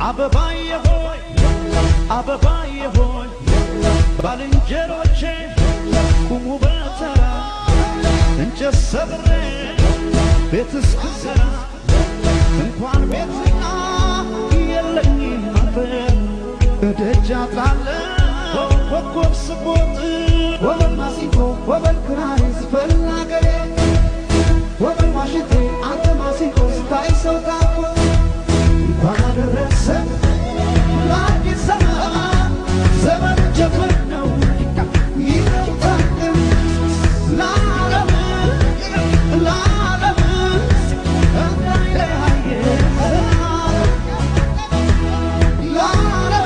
አበባዬ ሆይ አበባዬ ሆይ ባልንጀሮቼ ቁሙ በተራ እንጨት ሰብሬ ቤት እስክሰራ እንኳን ቤትና የለኝም አፈር እደጃ ጣለ ኮከብ ስቦጥ ወበል ማሲንቆ ወበል ክራር ስፈል አገሬ ወበል ዋሽንቴ አንተ ማሲንቆ ስታይ ሰው ታኮ እንኳን አደረሰ ለአዲስ ዘመን ዘመን ጀምር ነው ይታደም ለዓለም ለዓለም እንዳይለያየ ለዓለም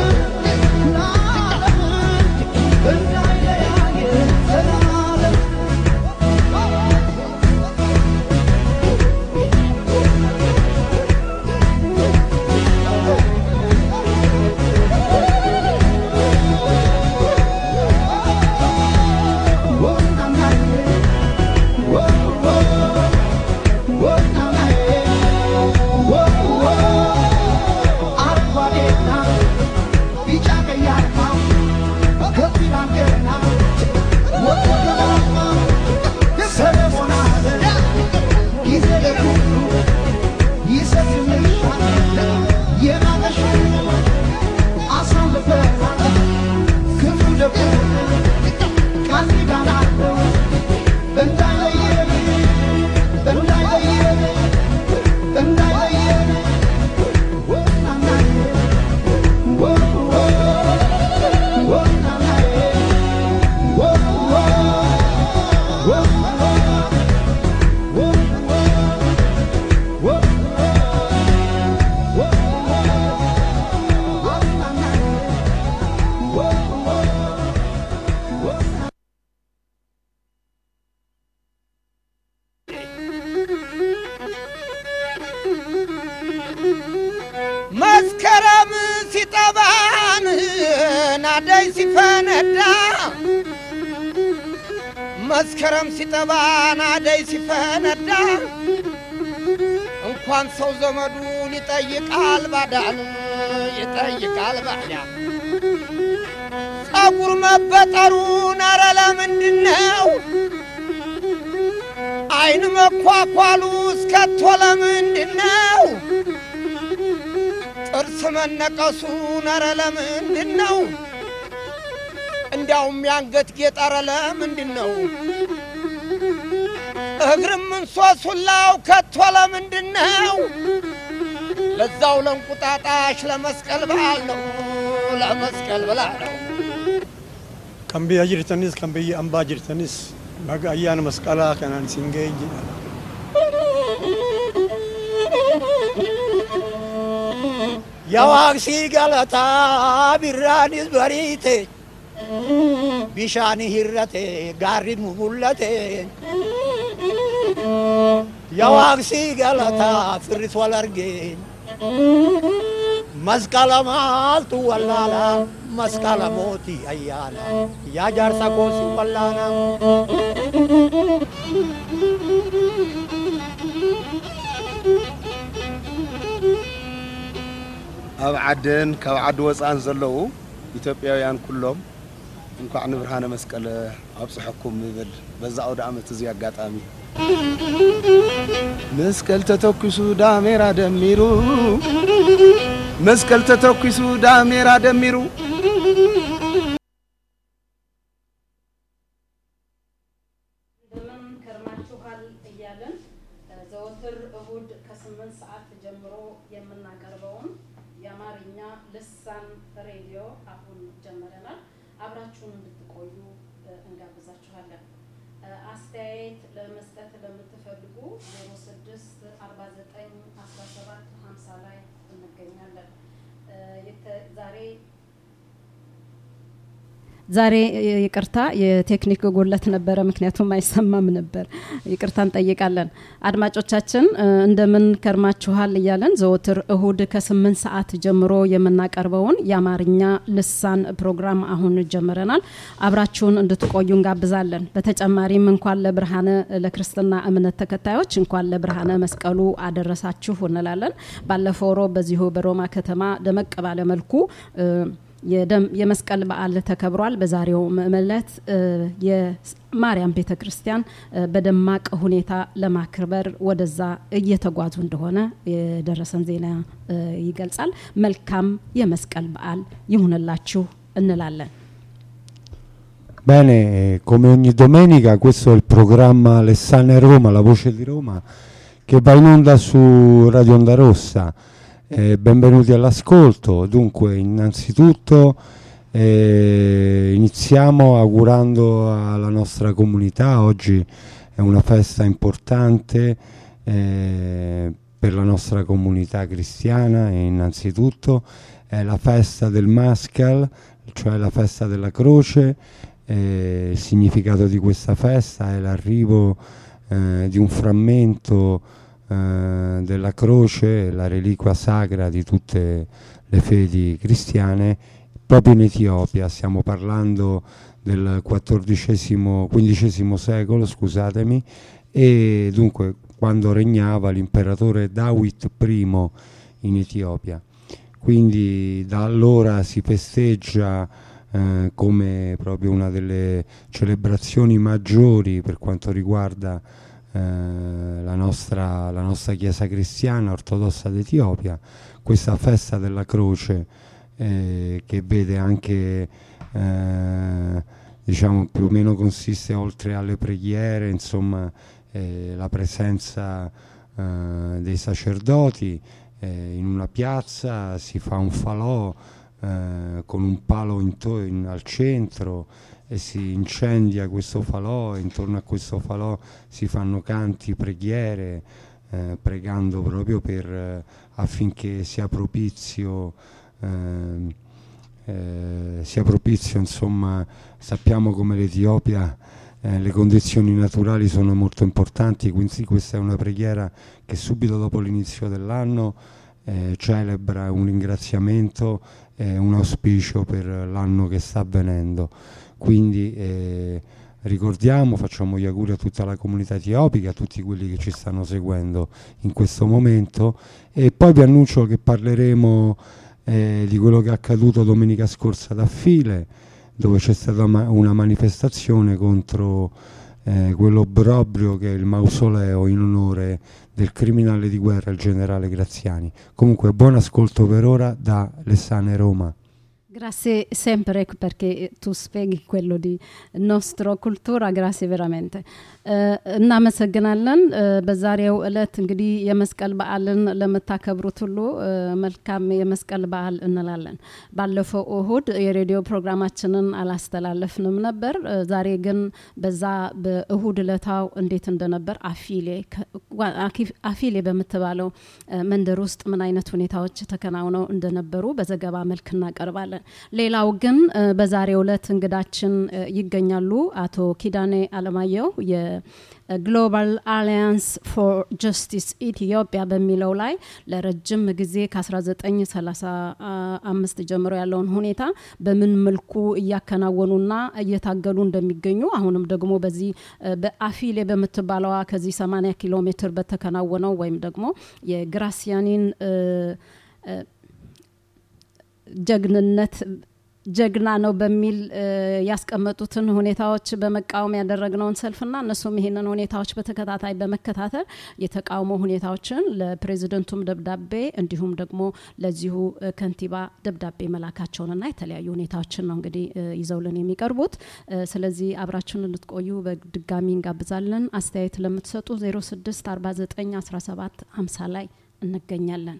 ለዓለም እንዳይለያየ ዘላለም መስከረም ሲጠባን ናደይ ሲፈነዳ መስከረም ሲጠባን አደይ ሲፈነዳ እንኳን ሰው ዘመዱን ይጠይቃል ባዳን ይጠይቃል ባዳን ጸጉር መበጠሩን አረ ለምንድን ነው? አይን መኳኳሉ እስከቶ ለምንድን ነው? ጥርስ መነቀሱን አረ ለምንድን ነው? እንዲያውም የአንገት ጌጥ አረ ለምንድን ነው? እግርም እንሶሱላው ከቶ ለምንድን ነው? ለዛው ለእንቁጣጣሽ ለመስቀል በዓል ነው ለመስቀል ብላ ነው። kan biyya jirtanis kan biyya ambaa jirtanis baga ayyaana masqalaa kanaan isin ga'een jedha. Yawaaqsii galataa birraanis bariite bishaan hirrate gaarri nu mul'ate. Yawaaqsii galataa firris wal argeen masqala maaltu wallaala masqala mootii ayyaana yaa jaarsa koosi wallaana. ኣብ ዓድን ካብ ዓዲ ወፃእን ዘለዉ ኢትዮጵያውያን ኩሎም እንኳዕ ንብርሃነ መስቀል ኣብፅሐኩም ይብል በዛ ኣውደ ዓመት እዚ ኣጋጣሚ መስቀል ተተኪሱ ዳሜራ ደሚሩ መስቀል ተተኪሱ ዳሜራ ደሚሩ እንደምን ከርማችኋል እያለን ዘወትር እሁድ ከስምንት ሰዓት ጀምሮ የምናቀርበውን የአማርኛ ልሳን ሬዲዮ አሁን ጀምረናል። አብራችሁን እንድትቆዩ እንጋብዛችኋለን። አስተያየት ለመስጠት ለምትፈልጉ 06 49 17 50 ላይ እንገኛለን። የተ- ዛሬ ዛሬ ይቅርታ የቴክኒክ ጉድለት ነበረ፣ ምክንያቱም አይሰማም ነበር። ይቅርታ እንጠይቃለን። አድማጮቻችን እ፣ እንደምን ከርማችኋል እያለን ዘወትር እሁድ ከስምንት ሰዓት ጀምሮ የምናቀርበውን የአማርኛ ልሳን ፕሮግራም አሁን ጀምረናል። አብራችሁን እንድትቆዩ እንጋብዛለን። በተጨማሪም እንኳን ለብርሃነ ለክርስትና እምነት ተከታዮች እንኳን ለብርሃነ መስቀሉ አደረሳችሁ እንላለን። ባለፈው ሮብ በዚሁ በሮማ ከተማ ደመቅ ባለ መልኩ እ፣ የደም የመስቀል በዓል ተከብሯል። በዛሬው ዕለት እ፣ የማርያም ቤተ ክርስቲያን እ፣ በደማቅ ሁኔታ ለማክበር ወደዛ እየተጓዙ እንደሆነ የደረሰን ዜና እ፣ ይገልጻል። መልካም የመስቀል በዓል ይሁንላችሁ እንላለን። Bene, eh, come ogni domenica questo è il programma Alessane Roma, la voce di Roma, che va in onda su Radio Onda Rossa. Eh, benvenuti all'ascolto. Dunque, innanzitutto eh, iniziamo augurando alla nostra comunità, oggi è una festa importante eh, per la nostra comunità cristiana e innanzitutto è la festa del Maschal, cioè la festa della croce. Eh, il significato di questa festa è l'arrivo eh, di un frammento eh, della croce, la reliquia sacra di tutte le fedi cristiane, proprio in Etiopia. Stiamo parlando del XIV-XV secolo, scusatemi, e dunque quando regnava l'imperatore Dawit I in Etiopia. Quindi da allora si festeggia eh, come proprio una delle celebrazioni maggiori per quanto riguarda eh, la, nostra, la nostra Chiesa cristiana ortodossa d'Etiopia, questa festa della croce eh, che vede anche eh, diciamo più o meno consiste oltre alle preghiere, insomma eh, la presenza eh, dei sacerdoti eh, in una piazza si fa un falò eh, con un palo into- in- al centro e si incendia questo falò e intorno a questo falò si fanno canti, preghiere, eh, pregando proprio per, eh, affinché sia propizio, ehm, eh, sia propizio, insomma, sappiamo come l'Etiopia eh, le condizioni naturali sono molto importanti, quindi questa è una preghiera che subito dopo l'inizio dell'anno eh, celebra un ringraziamento e un auspicio per l'anno che sta avvenendo. Quindi eh, ricordiamo, facciamo gli auguri a tutta la comunità etiopica, a tutti quelli che ci stanno seguendo in questo momento e poi vi annuncio che parleremo eh, di quello che è accaduto domenica scorsa da File, dove c'è stata ma- una manifestazione contro eh, quell'obbrobrio che è il mausoleo in onore del criminale di guerra, il generale Graziani. Comunque buon ascolto per ora da Lessane Roma. Grazie sempre perché tu spieghi quello di nostro cultura grazie veramente እ፣ እናመሰግናለን እ፣ በዛሬው እለት እንግዲህ የመስቀል በዓልን ለምታከብሩት ሁሉ እ፣ መልካም የመስቀል በዓል እንላለን ባለፈው እሁድ የሬዲዮ ፕሮግራማችንን አላስተላለፍንም ነበር እ፣ ዛሬ ግን በዛ በእሁድ እለታው እንዴት እንደነበር አፊሌ ከ- ዋ- አኪ- አፊሌ በምትባለው እ፣ መንደር ውስጥ ምን አይነት ሁኔታዎች ተከናውነው እንደነበሩ በዘገባ መልክ እናቀርባለን ሌላው ግን እ፣ በዛሬው ዕለት እንግዳችን እ፣ ይገኛሉ አቶ ኪዳኔ አለማየሁ የግሎባል አሊያንስ ፎር ጀስቲስ ኢትዮጵያ በሚለው ላይ ለረጅም ጊዜ ከ1935 ጀምሮ ያለውን ሁኔታ በምን መልኩ እያከናወኑና እየታገሉ እንደሚገኙ አሁንም ደግሞ በዚህ እ፣ በአፊሌ በምትባለዋ ከዚህ 80 ኪሎ ሜትር በተከናወነው ወይም ደግሞ የግራሲያኒን እ፣ እ፣ ጀግንነት ጀግና ነው በሚል እ፣ ያስቀመጡትን ሁኔታዎች በመቃወም ያደረግነውን ሰልፍና እነሱም ይሄንን ሁኔታዎች በተከታታይ በመከታተል የተቃውሞ ሁኔታዎችን ለፕሬዚደንቱም ደብዳቤ እንዲሁም ደግሞ ለዚሁ እ፣ ከንቲባ ደብዳቤ መላካቸውንና የተለያዩ ሁኔታዎችን ነው እንግዲህ እ፣ ይዘውልን የሚቀርቡት። እ፣ ስለዚህ አብራችሁን እንድትቆዩ በድጋሚ እንጋብዛለን። አስተያየት ለምትሰጡ 06 49 17 50 ላይ እንገኛለን።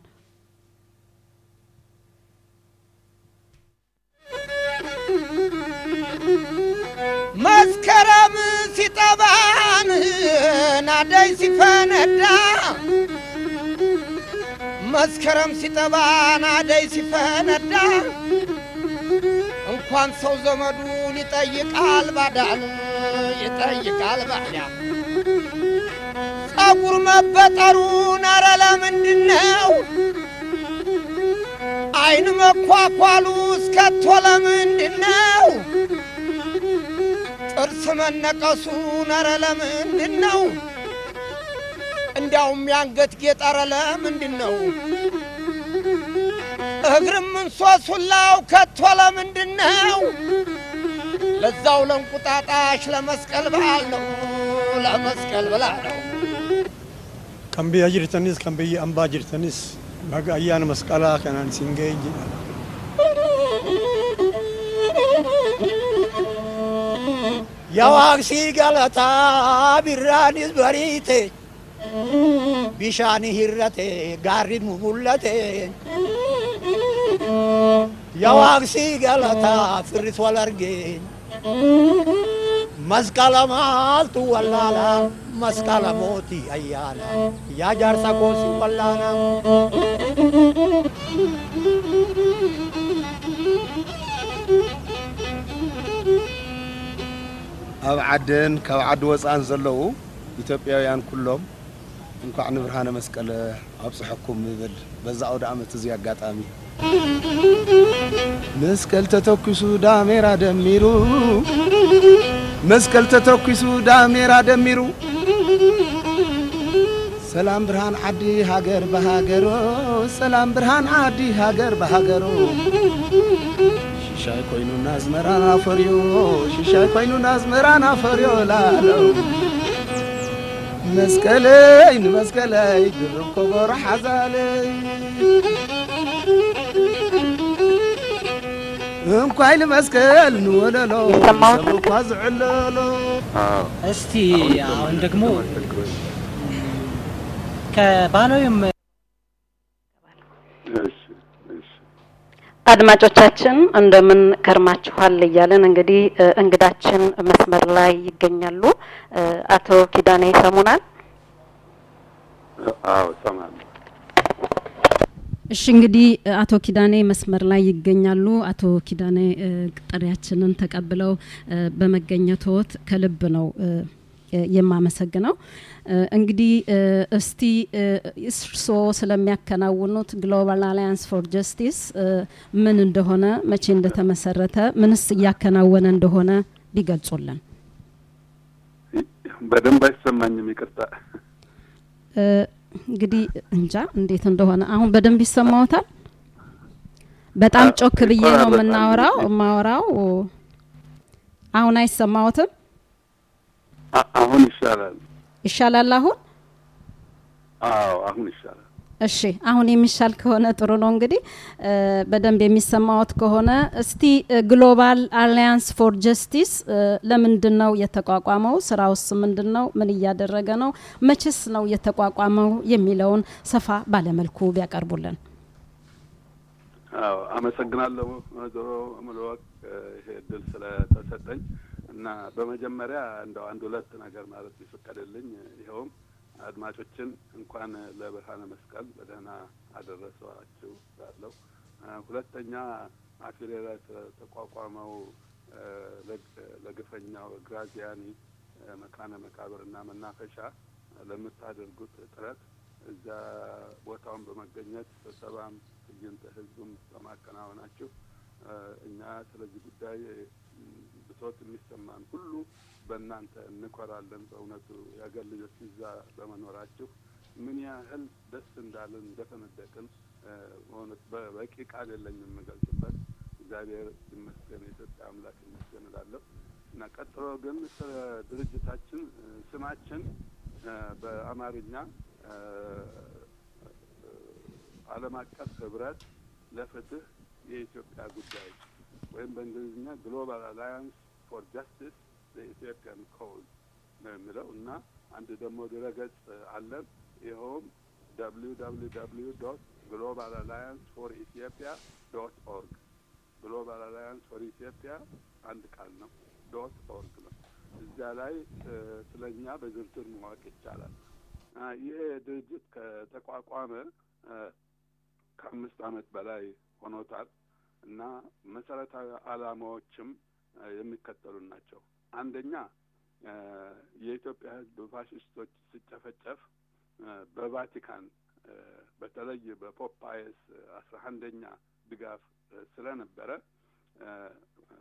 መስከረም ሲጠባን ናደይ ሲፈነዳ መስከረም ሲጠባ ናደይ ሲፈነዳ እንኳ እንኳን ሰው ዘመዱን ይጠይቃል ባዳን ይጠይቃል ባዳን ጸጉር መበጠሩን አረ ለምንድን ነው አይን መኳኳሉ እስከቶ ለምንድን ነው ጥርስ መነቀሱን አረ ለምንድን ነው እንዲያውም የአንገት ጌጥ አረ ለምንድን ነው እግርም እንሶሱላው ከቶ ለምንድን ነው ለዛው ለእንቁጣጣሽ ለመስቀል በዓል ነው ለመስቀል ብላ ነው kan biyya jirtanis kan biyya ambaa jirtanis baga ayyaana masqalaa kanaan isin ga'e jedha. የዋቅሲ ገለታ ቢራኒስ በሪቴ ቢሻኒ ሂረቴ ጋሪን ሙሙለቴ የዋቅሲ ገለታ ፍሪስ ወለርጌኝ መስቀለ ማልቱ ወላላ መስቀለ ሞቲ አያና ያ ጃርሳ ኮሲ ወላና ኣብ ዓድን ካብ ዓዲ ወፃእን ዘለዉ ኢትዮጵያውያን ኩሎም እንኳዕ ንብርሃነ መስቀል ኣብፅሐኩም ይብል በዛ ኣውደ ዓመት እዚ ኣጋጣሚ መስቀል ተተኪሱ ዳሜራ ደሚሩ መስቀል ተተኪሱ ዳሜራ ደሚሩ ሰላም ብርሃን ዓዲ ሃገር በሃገሮ ሰላም ብርሃን ዓዲ ሃገር በሃገሮ ሽሻይ ኮይኑ ናዝመራን ኣፈርዮ ሽሻይ ኮይኑ ናዝመራን ኣፈርዮ ላለው መስቀለይ ንመስቀለይ ድርብ ከበሮ ሓዛለይ እንኳይ ንመስቀል ንወለሎ ሰብ እኳ ዝዕለሎ እስቲ አሁን ደግሞ ከባህላዊም አድማጮቻችን እንደምን ከርማችኋል እያለን እንግዲህ እ፣ እንግዳችን መስመር ላይ ይገኛሉ። እ፣ አቶ ኪዳኔ ይሰሙናል? አዎ እሰማለሁ። እሺ እንግዲህ እ፣ አቶ ኪዳኔ መስመር ላይ ይገኛሉ። አቶ ኪዳኔ እ፣ ጥሪያችንን ተቀብለው እ፣ በመገኘቶት ከልብ ነው እ፣ እ፣ የማመሰግነው። እ፣ እንግዲህ እ፣ እስቲ እ፣ እርስዎ ስለሚያከናውኑት ግሎባል አሊያንስ ፎር ጀስቲስ እ፣ ምን እንደሆነ፣ መቼ እንደተመሰረተ፣ ምንስ እያከናወነ እንደሆነ ቢገልጹልን። በደንብ አይሰማኝም፣ ይቅርታ። እ፣ እንግዲህ እንጃ እንዴት እንደሆነ አሁን በደንብ ይሰማዎታል? በጣም አ- ጮክ ብዬ ነው ይቆራረጣል የምናወራው እንጂ። የማወራው። አሁን አይሰማዎትም? አ- አሁን ይሻላል። ይሻላል አሁን? አዎ አሁን ይሻላል። እሺ አሁን የሚሻል ከሆነ ጥሩ ነው። እንግዲህ እ፣ በደንብ የሚሰማዎት ከሆነ እስቲ እ፣ ግሎባል አሊያንስ ፎር ጀስቲስ እ፣ ለምንድን ነው የተቋቋመው? ስራውስ ምንድን ነው? ምን እያደረገ ነው? መቼስ ነው የተቋቋመው የሚለውን ሰፋ ባለመልኩ ቢያቀርቡልን። አዎ አመሰግናለሁ ወይዘሮ ሙሉወቅ ይሄ እድል ስለተሰጠኝ እና በመጀመሪያ እንደው አንድ ሁለት ነገር ማለት ይፈቀድልኝ። ይኸውም አድማጮችን እንኳን ለብርሃነ መስቀል በደህና አደረሰዋችሁ እላለሁ። አ፣ ሁለተኛ አፊሬ ላይ ስለተቋቋመው አ፣ ለግ- ለግፈኛው ግራዚያኒ አ፣ መካነ መቃብርና መናፈሻ ለምታደርጉት ጥረት እዛ ቦታውን በመገኘት ስብሰባም ትዕይንተ ህዝቡም በማከናወናችሁ አ፣ እኛ ስለዚህ ጉዳይ ም፣ ብሶት የሚሰማን ሁሉ በእናንተ እንኮራለን። በእውነቱ የአገር ልጆች እዛ በመኖራችሁ ምን ያህል ደስ እንዳለን እንደተነደቅን አ፣ በእውነት በበቂ ቃል የለኝም የምገልጽበት። እግዚአብሔር ይመስገን፣ የኢትዮጵያ አምላክ ይመስገን እላለሁ እና ቀጥሎ ግን ስለ ድርጅታችን እ፣ ስማችን እ፣ በአማርኛ እ፣ ዓለም አቀፍ ህብረት ለፍትህ የኢትዮጵያ ጉዳይ ወይም በእንግሊዝኛ ግሎባል አላያንስ ፎር ጃስቲስ ለኢትዮጵያን ኮዝ ነው የሚለው እና አንድ ደግሞ ድረገጽ አለን። ይኸውም ደብሊው ደብሊው ደብሊው ዶት ግሎባል አላያንስ ፎር ኢትዮጵያ ዶት ኦርግ ግሎባል አላያንስ ፎር ኢትዮጵያ አንድ ቃል ነው። ዶት ኦርግ ነው። እዚያ ላይ እ፣ ስለ እኛ በዝርዝር ማወቅ ይቻላል። አ፣ ይሄ ድርጅት ከተቋቋመ እ፣ ከአምስት ዓመት በላይ ሆኖታል። እና መሰረታዊ ዓላማዎችም እ የሚከተሉ ናቸው። አንደኛ እ የኢትዮጵያ ሕዝብ በፋሽስቶች ሲጨፈጨፍ እ በቫቲካን እ በተለይ በፖፕ ፓየስ አስራ አንደኛ ድጋፍ እ ስለነበረ እ እ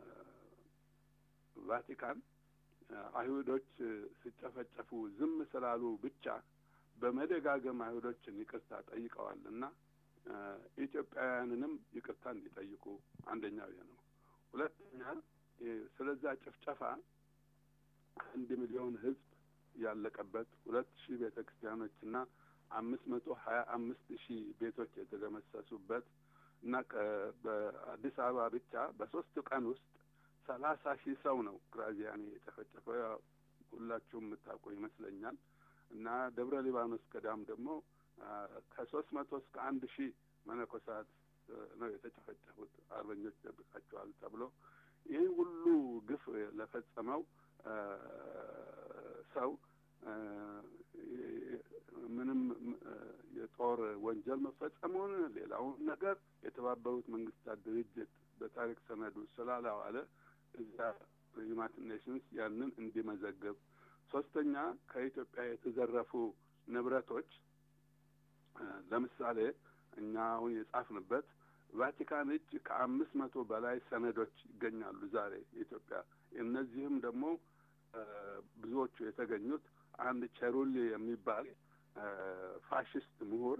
ቫቲካን እ አይሁዶች እ ሲጨፈጨፉ ዝም ስላሉ ብቻ በመደጋገም አይሁዶችን ይቅርታ ጠይቀዋል እና እ ኢትዮጵያውያንንም ይቅርታ እንዲጠይቁ አንደኛው ይሄ ነው። ሁለተኛ እ ስለዛ ጭፍጨፋ አንድ ሚሊዮን ህዝብ ያለቀበት ሁለት ሺህ ቤተ ክርስቲያኖችና አምስት መቶ ሀያ አምስት ሺህ ቤቶች የተደመሰሱበት እና ከ- በአዲስ አበባ ብቻ በሶስት ቀን ውስጥ ሰላሳ ሺህ ሰው ነው ግራዚያኒ የጨፈጨፈው። ያው ሁላችሁም የምታውቁ ይመስለኛል። እና ደብረ ሊባኖስ ገዳም ደግሞ ከሶስት መቶ እስከ አንድ ሺህ መነኮሳት እ ነው የተጨፈጨፉት አርበኞች ደብቃቸዋል ተብሎ ይህ ሁሉ ግፍ ለፈጸመው እ ሰው እ ምንም እ የጦር ወንጀል መፈጸሙን ሌላውን ነገር የተባበሩት መንግስታት ድርጅት በታሪክ ሰነዱ ስላላዋለ እዛ ዩናይትድ ኔሽንስ ያንን እንዲመዘግብ ሶስተኛ ከኢትዮጵያ የተዘረፉ ንብረቶች እ ለምሳሌ እኛ አሁን የጻፍንበት ቫቲካን እጅ ከአምስት መቶ በላይ ሰነዶች ይገኛሉ ዛሬ ኢትዮጵያ። እነዚህም ደግሞ እ ብዙዎቹ የተገኙት አንድ ቸሩሊ የሚባል እ ፋሽስት ምሁር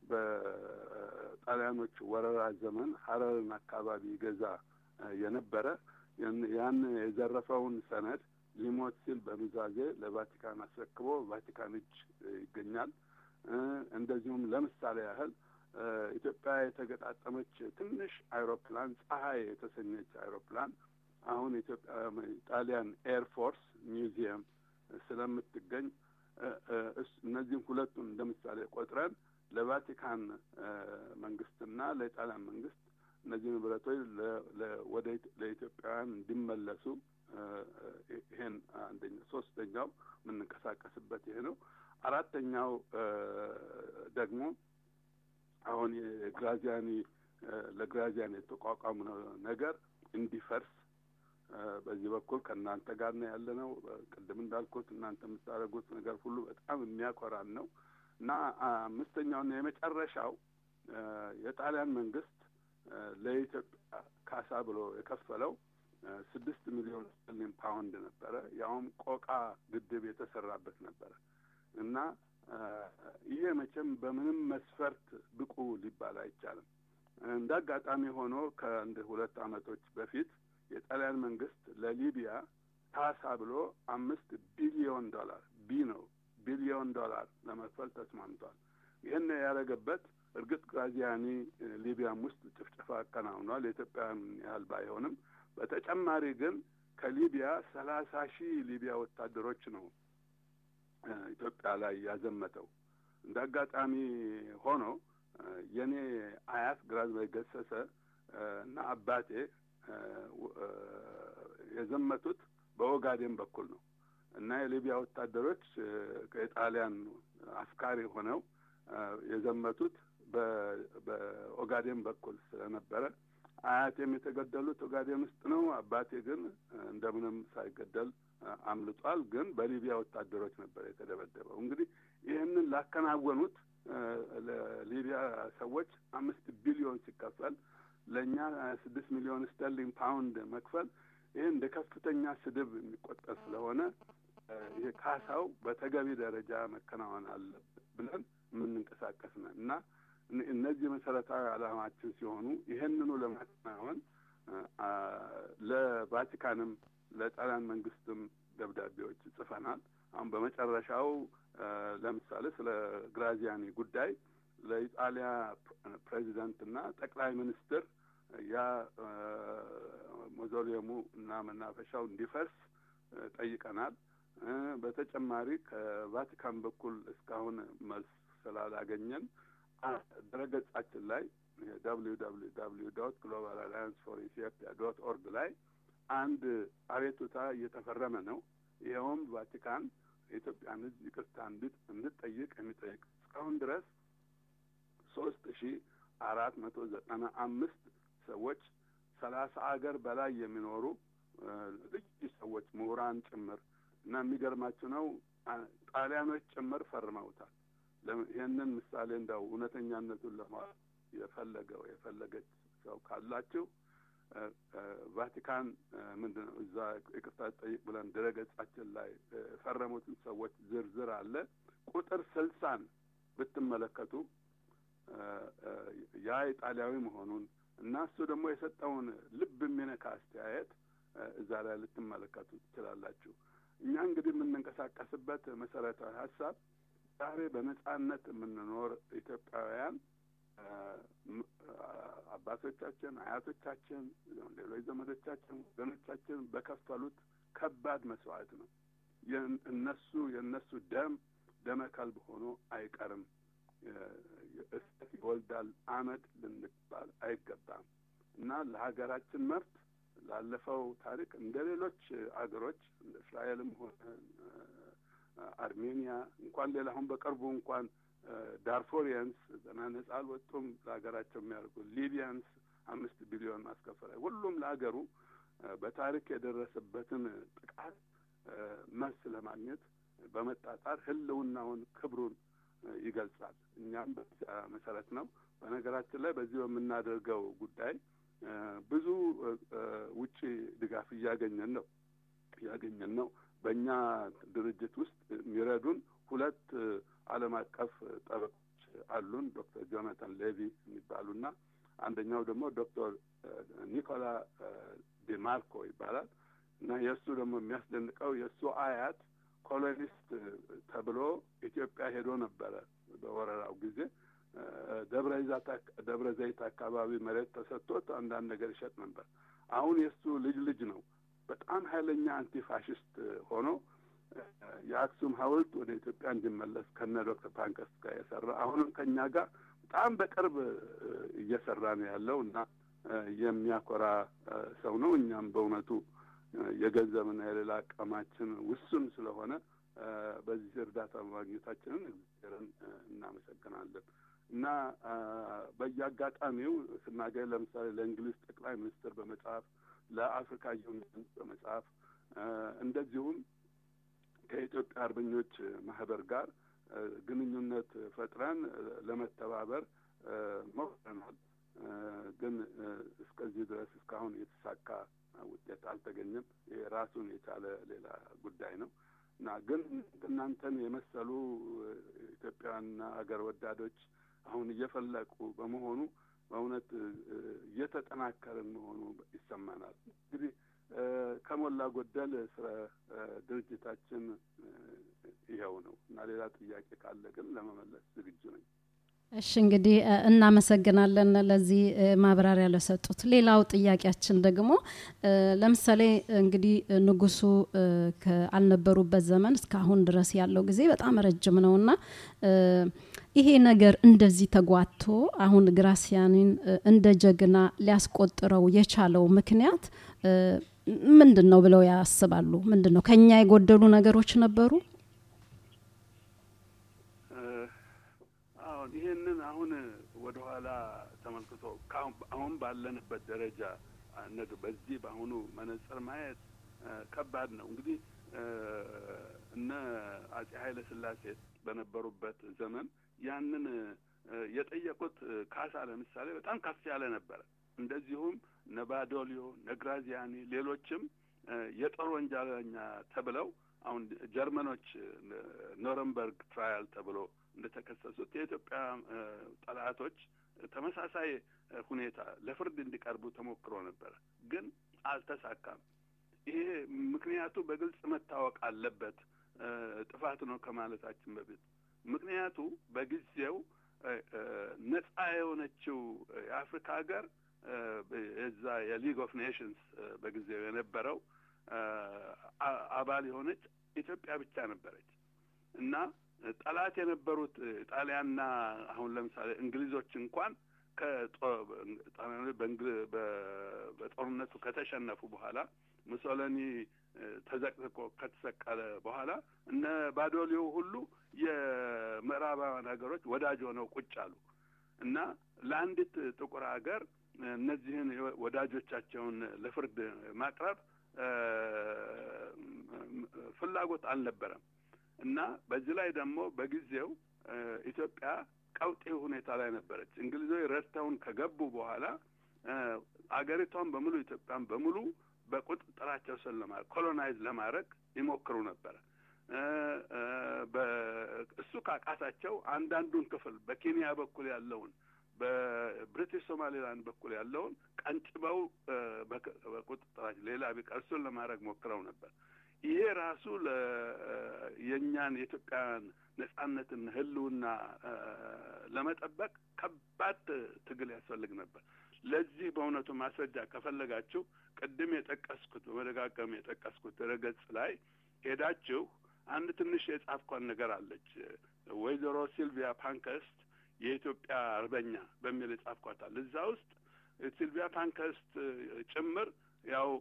በጣሊያኖች ወረራ ዘመን ሀረርን አካባቢ ገዛ የነበረ ያን የዘረፈውን ሰነድ ሊሞት ሲል በኑዛዜ ለቫቲካን አስረክቦ ቫቲካን እጅ ይገኛል። እንደዚሁም ለምሳሌ ያህል ኢትዮጵያ የተገጣጠመች ትንሽ አይሮፕላን ፀሐይ የተሰኘች አይሮፕላን አሁን ኢትዮጵያ ጣሊያን ኤር ፎርስ ሚውዚየም ስለምትገኝ እነዚህም ሁለቱን እንደ ምሳሌ ቆጥረን ለቫቲካን መንግስትና ለጣሊያን መንግስት እነዚህ ንብረቶች ወደ ለኢትዮጵያውያን እንዲመለሱ ይሄን አንደኛ ሶስተኛው የምንንቀሳቀስበት ይሄ ነው። አራተኛው ደግሞ አሁን የግራዚያኒ ለግራዚያኒ የተቋቋሙ ነገር እንዲፈርስ በዚህ በኩል ከእናንተ ጋር ነው ያለ ነው። ቅድም እንዳልኩት እናንተ የምታደርጉት ነገር ሁሉ በጣም የሚያኮራን ነው እና አምስተኛውና የመጨረሻው የጣሊያን መንግስት ለኢትዮጵያ ካሳ ብሎ የከፈለው ስድስት ሚሊዮን ስተርሊን ፓውንድ ነበረ። ያውም ቆቃ ግድብ የተሰራበት ነበረ እና ይሄ መቼም በምንም መስፈርት ብቁ ሊባል አይቻልም። እንደ አጋጣሚ ሆኖ ከአንድ ሁለት ዓመቶች በፊት የጣሊያን መንግስት ለሊቢያ ካሳ ብሎ አምስት ቢሊዮን ዶላር ቢ ነው ቢሊዮን ዶላር ለመክፈል ተስማምቷል። ይህን ያደረገበት እርግጥ ግራዚያኒ ሊቢያም ውስጥ ጭፍጨፋ አከናውኗል፣ የኢትዮጵያን ያህል ባይሆንም። በተጨማሪ ግን ከሊቢያ ሰላሳ ሺህ ሊቢያ ወታደሮች ነው ኢትዮጵያ ላይ ያዘመተው። እንደ አጋጣሚ ሆኖ የኔ አያት ግራዝማዊ ገሰሰ እና አባቴ የዘመቱት በኦጋዴን በኩል ነው እና የሊቢያ ወታደሮች ከጣሊያን አፍቃሪ ሆነው የዘመቱት በኦጋዴን በኩል ስለነበረ አያቴም የተገደሉት ኦጋዴን ውስጥ ነው። አባቴ ግን እንደምንም ሳይገደል አምልጧል። ግን በሊቢያ ወታደሮች ነበር የተደበደበው። እንግዲህ ይህንን ላከናወኑት ለሊቢያ ሰዎች አምስት ቢሊዮን ሲከፈል ለእኛ ስድስት ሚሊዮን ስተርሊንግ ፓውንድ መክፈል ይህ እንደ ከፍተኛ ስድብ የሚቆጠር ስለሆነ ይሄ ካሳው በተገቢ ደረጃ መከናወን አለበት ብለን የምንንቀሳቀስ ነን እና እነዚህ መሰረታዊ ዓላማችን ሲሆኑ ይህንኑ ለማከናወን ለቫቲካንም ለጣሊያን መንግስትም ደብዳቤዎች ጽፈናል። አሁን በመጨረሻው ለምሳሌ ስለ ግራዚያኒ ጉዳይ ለኢጣሊያ ፕሬዚደንትና ጠቅላይ ሚኒስትር ያ ሞዞሊየሙ እና መናፈሻው እንዲፈርስ ጠይቀናል። በተጨማሪ ከቫቲካን በኩል እስካሁን መልስ ስላላገኘን ድረገጻችን ላይ ደብሊው ደብሊው ደብሊው ዶት ግሎባል አላያንስ ፎር ኢትዮጵያ ዶት ኦርግ ላይ አንድ አቤቱታ እየተፈረመ ነው። ይኸውም ቫቲካን የኢትዮጵያን ሕዝብ ይቅርታ እንድጠይቅ የሚጠይቅ እስካሁን ድረስ ሶስት ሺ አራት መቶ ዘጠና አምስት ሰዎች ከሰላሳ አገር በላይ የሚኖሩ ልዩ ሰዎች ምሁራን ጭምር እና የሚገርማችሁ ነው ጣሊያኖች ጭምር ፈርመውታል። ይህንን ምሳሌ እንዳው እውነተኛነቱን ለማወቅ የፈለገው የፈለገች ሰው ካላችሁ ቫቲካን ምንድን ነው እዛ ይቅርታ ጠይቅ ብለን ድረገጻችን ላይ የፈረሙትን ሰዎች ዝርዝር አለ። ቁጥር ስልሳን ብትመለከቱ ያ ኢጣሊያዊ መሆኑን እና እሱ ደግሞ የሰጠውን ልብ የሚነካ አስተያየት እዛ ላይ ልትመለከቱ ትችላላችሁ። እኛ እንግዲህ የምንንቀሳቀስበት መሰረታዊ ሀሳብ ዛሬ በነጻነት የምንኖር ኢትዮጵያውያን አባቶቻችን፣ አያቶቻችን፣ ሌሎች ዘመዶቻችን፣ ወገኖቻችን በከፈሉት ከባድ መስዋዕት ነው። እነሱ የእነሱ ደም ደመ ከልብ ሆኖ አይቀርም። እሳት ይወልዳል አመድ ልንባል አይገባም እና ለሀገራችን መብት ላለፈው ታሪክ እንደ ሌሎች አገሮች እንደ እስራኤልም ሆነ አርሜኒያ እንኳን ሌላ አሁን በቅርቡ እንኳን ዳርፎሪያንስ ገና ነጻ አልወጡም ለሀገራቸው የሚያደርጉ ሊቢያንስ አምስት ቢሊዮን ማስከፈል ሁሉም ለሀገሩ በታሪክ የደረሰበትን ጥቃት መልስ ለማግኘት በመጣጣር ህልውናውን ክብሩን ይገልጻል። እኛም በዚያ መሰረት ነው። በነገራችን ላይ በዚህ በምናደርገው ጉዳይ ብዙ ውጪ ድጋፍ እያገኘን ነው እያገኘን ነው። በእኛ ድርጅት ውስጥ የሚረዱን ሁለት ዓለም አቀፍ ጠበቆች አሉን። ዶክተር ጆናታን ሌቪ የሚባሉና አንደኛው ደግሞ ዶክተር ኒኮላ ዲማርኮ ይባላል እና የእሱ ደግሞ የሚያስደንቀው የእሱ አያት ኮሎኒስት ተብሎ ኢትዮጵያ ሄዶ ነበረ በወረራው ጊዜ ደብረ ዘይት አካባቢ መሬት ተሰጥቶት አንዳንድ ነገር ይሸጥ ነበር። አሁን የእሱ ልጅ ልጅ ነው በጣም ኃይለኛ አንቲፋሽስት ሆኖ የአክሱም ሐውልት ወደ ኢትዮጵያ እንዲመለስ ከነ ዶክተር ፓንከስት ጋር የሰራ አሁንም ከእኛ ጋር በጣም በቅርብ እየሰራ ነው ያለው እና የሚያኮራ ሰው ነው። እኛም በእውነቱ የገንዘብና የሌላ አቅማችን ውሱን ስለሆነ በዚህ እርዳታ ማግኘታችንን እግዚአብሔርን እናመሰግናለን እና በየአጋጣሚው ስናገኝ ለምሳሌ ለእንግሊዝ ጠቅላይ ሚኒስትር በመጽሐፍ ለአፍሪካ ዩኒየን በመጽሐፍ እንደዚሁም ከኢትዮጵያ አርበኞች ማህበር ጋር ግንኙነት ፈጥረን ለመተባበር ሞክረናል። ግን እስከዚህ ድረስ እስካሁን የተሳካ ውጤት አልተገኘም። ይሄ ራሱን የቻለ ሌላ ጉዳይ ነው እና ግን እናንተን የመሰሉ ኢትዮጵያውያንና አገር ወዳዶች አሁን እየፈለቁ በመሆኑ በእውነት እየተጠናከርን መሆኑ ይሰማናል። እንግዲህ ከሞላ ጎደል ስለ ድርጅታችን ይኸው ነው እና ሌላ ጥያቄ ካለ ግን ለመመለስ ዝግጁ ነኝ። እሺ እንግዲህ እናመሰግናለን ለዚህ ማብራሪያ ለሰጡት። ሌላው ጥያቄያችን ደግሞ ለምሳሌ እንግዲህ ንጉሱ አልነበሩበት ዘመን እስካሁን ድረስ ያለው ጊዜ በጣም ረጅም ነውና ይሄ ነገር እንደዚህ ተጓቶ አሁን ግራሲያኒን እንደ ጀግና ሊያስቆጥረው የቻለው ምክንያት ምንድን ነው ብለው ያስባሉ? ምንድን ነው ከኛ የጎደሉ ነገሮች ነበሩ? አሁን ይህንን አሁን ወደኋላ ተመልክቶ አሁን ባለንበት ደረጃ በዚህ በአሁኑ መነጽር ማየት ከባድ ነው። እንግዲህ እነ አጼ ኃይለ ሥላሴ በነበሩበት ዘመን ያንን የጠየቁት ካሳ ለምሳሌ በጣም ከፍ ያለ ነበረ። እንደዚሁም ነባዶሊዮ፣ ነግራዚያኒ፣ ሌሎችም የጦር ወንጀለኛ ተብለው አሁን ጀርመኖች ኖረንበርግ ትራያል ተብሎ እንደተከሰሱት የኢትዮጵያ ጠላቶች ተመሳሳይ ሁኔታ ለፍርድ እንዲቀርቡ ተሞክሮ ነበረ፣ ግን አልተሳካም። ይሄ ምክንያቱ በግልጽ መታወቅ አለበት። ጥፋት ነው ከማለታችን በፊት ምክንያቱ በጊዜው ነጻ የሆነችው የአፍሪካ ሀገር የዛ የሊግ ኦፍ ኔሽንስ በጊዜው የነበረው አባል የሆነች ኢትዮጵያ ብቻ ነበረች እና ጠላት የነበሩት ጣሊያንና አሁን ለምሳሌ እንግሊዞች እንኳን በጦርነቱ ከተሸነፉ በኋላ ሙሶሎኒ ተዘቅዝቆ ከተሰቀለ በኋላ እነ ባዶሊዮ ሁሉ የምዕራባውያን ሀገሮች ወዳጅ ሆነው ቁጭ አሉ እና ለአንዲት ጥቁር ሀገር እነዚህን ወዳጆቻቸውን ለፍርድ ማቅረብ ፍላጎት አልነበረም እና በዚህ ላይ ደግሞ በጊዜው ኢትዮጵያ ቀውጤ ሁኔታ ላይ ነበረች። እንግሊዞች ረድተውን ከገቡ በኋላ አገሪቷን በሙሉ ኢትዮጵያን በሙሉ በቁጥጥራቸው ስር ለማድረግ ኮሎናይዝ ለማድረግ ይሞክሩ ነበረ። እሱ ካቃታቸው አንዳንዱን ክፍል በኬንያ በኩል ያለውን በብሪቲሽ ሶማሌላንድ በኩል ያለውን ቀንጭበው በቁጥጥራቸው ሌላ ቢቀር እሱን ለማድረግ ሞክረው ነበር። ይሄ ራሱ የእኛን የኢትዮጵያውያን ነጻነትን ህልውና ለመጠበቅ ከባድ ትግል ያስፈልግ ነበር። ለዚህ በእውነቱ ማስረጃ ከፈለጋችሁ ቅድም የጠቀስኩት በመደጋገም የጠቀስኩት ድረገጽ ላይ ሄዳችሁ አንድ ትንሽ የጻፍኳን ነገር አለች። ወይዘሮ ሲልቪያ ፓንከስት የኢትዮጵያ አርበኛ በሚል የጻፍኳታል። እዛ ውስጥ ሲልቪያ ፓንከስት ጭምር ያው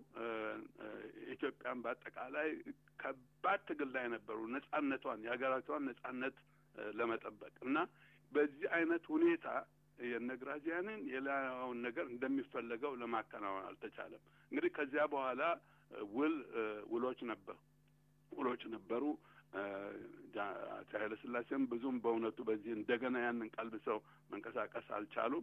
ኢትዮጵያን በአጠቃላይ ከባድ ትግል ላይ ነበሩ፣ ነጻነቷን የሀገራቷን ነጻነት ለመጠበቅ እና በዚህ አይነት ሁኔታ የነግራዚያንን የላያውን ነገር እንደሚፈለገው ለማከናወን አልተቻለም። እንግዲህ ከዚያ በኋላ ውል ውሎች ነበሩ ውሎች ነበሩ። አፄ ኃይለ ሥላሴም ብዙም በእውነቱ በዚህ እንደገና ያንን ቀልብሰው መንቀሳቀስ አልቻሉም።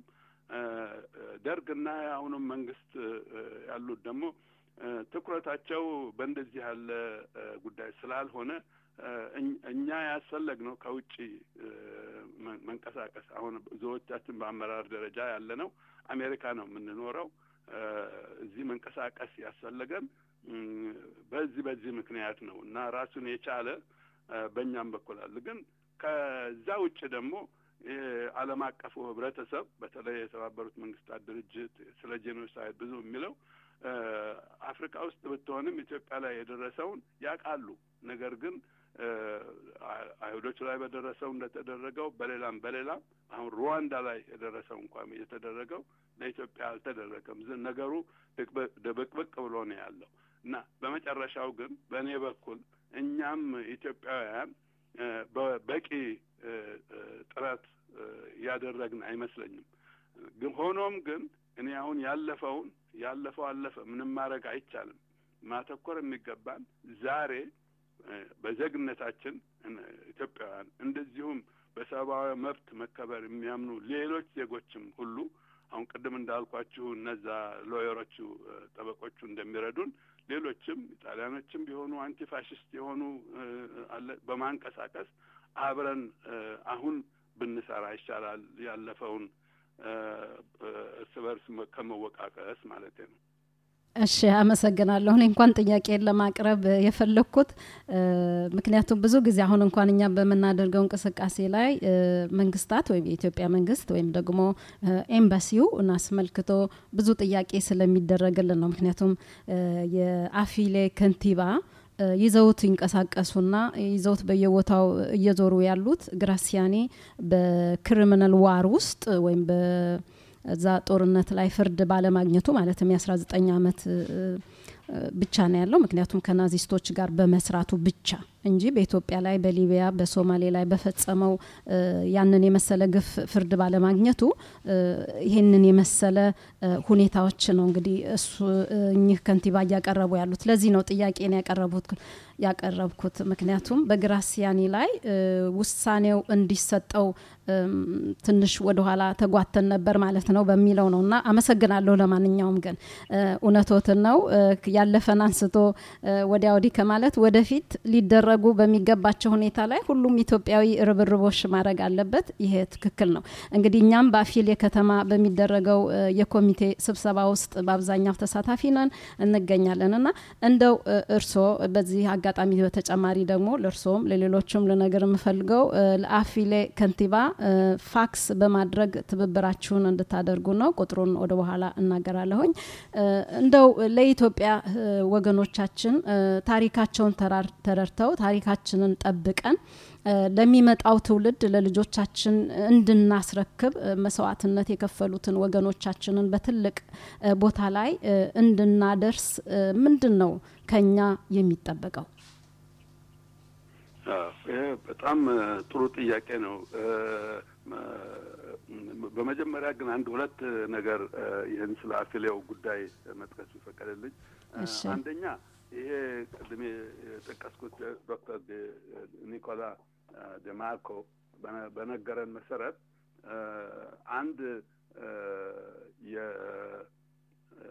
ደርግና አሁንም መንግስት ያሉት ደግሞ ትኩረታቸው በእንደዚህ ያለ ጉዳይ ስላልሆነ እኛ ያስፈለግ ነው ከውጭ መንቀሳቀስ። አሁን ብዙዎቻችን በአመራር ደረጃ ያለ ነው አሜሪካ ነው የምንኖረው። እዚህ መንቀሳቀስ ያስፈለገን በዚህ በዚህ ምክንያት ነው እና ራሱን የቻለ በእኛም በኩል አለ። ግን ከዛ ውጭ ደግሞ ዓለም አቀፉ ህብረተሰብ በተለይ የተባበሩት መንግስታት ድርጅት ስለ ጄኖሳይድ ብዙ የሚለው አፍሪካ ውስጥ ብትሆንም ኢትዮጵያ ላይ የደረሰውን ያውቃሉ። ነገር ግን አይሁዶች ላይ በደረሰው እንደተደረገው በሌላም በሌላም አሁን ሩዋንዳ ላይ የደረሰው እንኳን የተደረገው ለኢትዮጵያ አልተደረገም። ነገሩ ድብቅብቅ ብሎ ነው ያለው እና በመጨረሻው ግን በእኔ በኩል እኛም ኢትዮጵያውያን በቂ ጥረት ያደረግን አይመስለኝም። ግን ሆኖም ግን እኔ አሁን ያለፈውን ያለፈው አለፈ፣ ምንም ማድረግ አይቻልም። ማተኮር የሚገባን ዛሬ በዜግነታችን ኢትዮጵያውያን እንደዚሁም በሰብአዊ መብት መከበር የሚያምኑ ሌሎች ዜጎችም ሁሉ አሁን ቅድም እንዳልኳችሁ እነዛ ሎየሮቹ ጠበቆቹ እንደሚረዱን ሌሎችም ኢጣሊያኖችም ቢሆኑ አንቲፋሽስት የሆኑ አለ በማንቀሳቀስ አብረን አሁን ብንሰራ ይሻላል። ያለፈውን እርስ በርስ ከመወቃቀስ ማለት ነው። እሺ አመሰግናለሁ። እኔ እንኳን ጥያቄን ለማቅረብ የፈለግኩት ምክንያቱም ብዙ ጊዜ አሁን እንኳን እኛ በምናደርገው እንቅስቃሴ ላይ መንግስታት ወይም የኢትዮጵያ መንግስት ወይም ደግሞ ኤምባሲው አስመልክቶ ብዙ ጥያቄ ስለሚደረግልን ነው። ምክንያቱም የአፊሌ ከንቲባ ይዘውት ይንቀሳቀሱና ይዘውት በየቦታው እየዞሩ ያሉት ግራሲያኒ በክሪሚናል ዋር ውስጥ ወይም እዛ ጦርነት ላይ ፍርድ ባለማግኘቱ ማለትም የ19 ዓመት ብቻ ነው ያለው። ምክንያቱም ከናዚስቶች ጋር በመስራቱ ብቻ እንጂ በኢትዮጵያ ላይ በሊቢያ በሶማሌ ላይ በፈጸመው ያንን የመሰለ ግፍ ፍርድ ባለማግኘቱ ይህንን የመሰለ ሁኔታዎች ነው እንግዲህ እሱ እኚህ ከንቲባ እያቀረቡ ያሉት። ለዚህ ነው ጥያቄን ያቀረቡት ያቀረብኩት ምክንያቱም በግራሲያኒ ላይ ውሳኔው እንዲሰጠው ትንሽ ወደኋላ ተጓተን ነበር ማለት ነው በሚለው ነው እና አመሰግናለሁ። ለማንኛውም ግን እውነቶትን ነው ያለፈን አንስቶ ወዲያ ወዲህ ከማለት ወደፊት ሊደረጉ በሚገባቸው ሁኔታ ላይ ሁሉም ኢትዮጵያዊ ርብርቦሽ ማድረግ አለበት። ይሄ ትክክል ነው። እንግዲህ እኛም በአፊሌ ከተማ በሚደረገው የኮሚቴ ስብሰባ ውስጥ በአብዛኛው ተሳታፊ ነን እንገኛለን እና እንደው እርስዎ በዚህ አጋጣሚ በተጨማሪ ደግሞ ለእርስዎም ለሌሎችም ልነገር የምፈልገው ለአፊሌ ከንቲባ ፋክስ በማድረግ ትብብራችሁን እንድታደርጉ ነው። ቁጥሩን ወደ በኋላ እናገራለሁኝ። እንደው ለኢትዮጵያ ወገኖቻችን ታሪካቸውን ተረድተው ታሪካችንን ጠብቀን ለሚመጣው ትውልድ ለልጆቻችን እንድናስረክብ መስዋዕትነት የከፈሉትን ወገኖቻችንን በትልቅ ቦታ ላይ እንድናደርስ ምንድን ነው ከኛ የሚጠበቀው? ይሄ በጣም ጥሩ ጥያቄ ነው። በመጀመሪያ ግን አንድ ሁለት ነገር እ፣ ይህን ስለ አፊሌው ጉዳይ መጥቀስ ይፈቀድልኝ። እ፣ እሺ። አንደኛ ይሄ ቅድሜ የጠቀስኩት ዶክተር ደ- ኒኮላ እ፣ ደማርኮ በነ- በነገረን መሰረት እ፣ አንድ እ፣ የ እ፣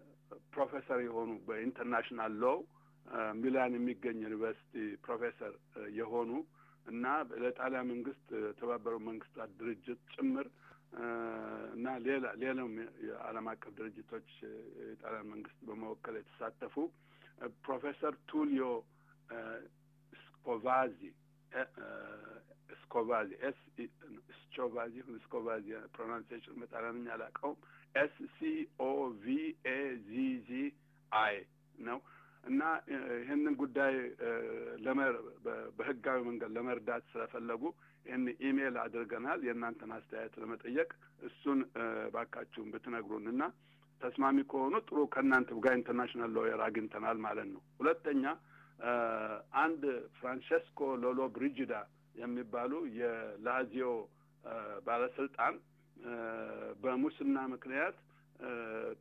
ፕሮፌሰር የሆኑ በኢንተርናሽናል ሎው ሚላን የሚገኝ ዩኒቨርሲቲ ፕሮፌሰር እ፣ የሆኑ እና ለጣሊያን መንግስት የተባበሩት መንግስታት ድርጅት ጭምር እ፣ እና ሌላ ሌላም የዓለም አቀፍ ድርጅቶች እ፣ የጣሊያን መንግስት በመወከል የተሳተፉ እ፣ ፕሮፌሰር ቱሊዮ እ፣ ስኮቫዚ እ፣ እ፣ ስኮቫዚ ኤስ ኢ- ስቾቫዚ ስኮቫዚ ፕሮናንሲዬሽን በጣሊያንኛ አላውቀውም። ኤስ ሲ ኦ ቪ ኤ ዚ ዚ አይ ነው እና እ፣ ይህንን ጉዳይ እ፣ ለመር- በ- በህጋዊ መንገድ ለመርዳት ስለፈለጉ ይህን ኢሜይል አድርገናል የእናንተን አስተያየት ለመጠየቅ እሱን እ፣ ባካችሁን ብትነግሩን እና ተስማሚ ከሆኑ ጥሩ ከእናንተ ጋር ኢንተርናሽናል ሎየር አግኝተናል ማለት ነው። ሁለተኛ እ፣ አንድ ፍራንቸስኮ ሎሎ ብሪጅዳ የሚባሉ የላዚዮ እ፣ ባለስልጣን እ፣ በሙስና ምክንያት እ፣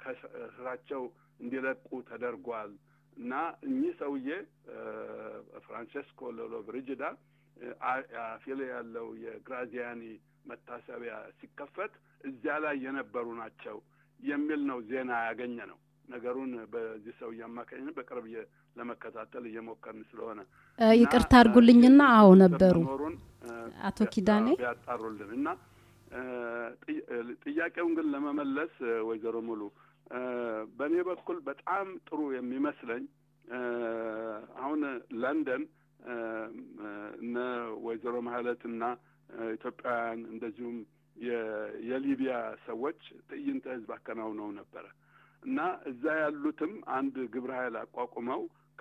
ከስራቸው እንዲለቁ ተደርጓል እና እኚህ ሰውዬ እ፣ ፍራንቸስኮ ሎሎ ብሪጅዳ እ፣ አ- አፊሌ ያለው የግራዚያኒ መታሰቢያ ሲከፈት እዚያ ላይ የነበሩ ናቸው የሚል ነው ዜና ያገኘ ነው። ነገሩን በዚህ ሰውዬ አማካኝነት በቅርብ እየ- ለመከታተል እየሞከርን ስለሆነ እ፣ እና፣ ይቅርታ አድርጉልኝና እ፣ አዎ ነበሩ መኖሩን እ፣ አቶ ኪዳኔ ቢያጣሩልን እና እ፣ ጥይ- እ፣ ጥያቄውን ግን ለመመለስ እ፣ ወይዘሮ ሙሉ እ፣ በእኔ በኩል በጣም ጥሩ የሚመስለኝ እ፣ አሁን ለንደን እ፣ እ፣ እነ ወይዘሮ ማህለትና እ፣ ኢትዮጵያውያን እንደዚሁም የ- የሊቢያ ሰዎች ትዕይንተ ህዝብ አከናውነው ነበረ እና እዛ ያሉትም አንድ ግብረ ኃይል አቋቁመው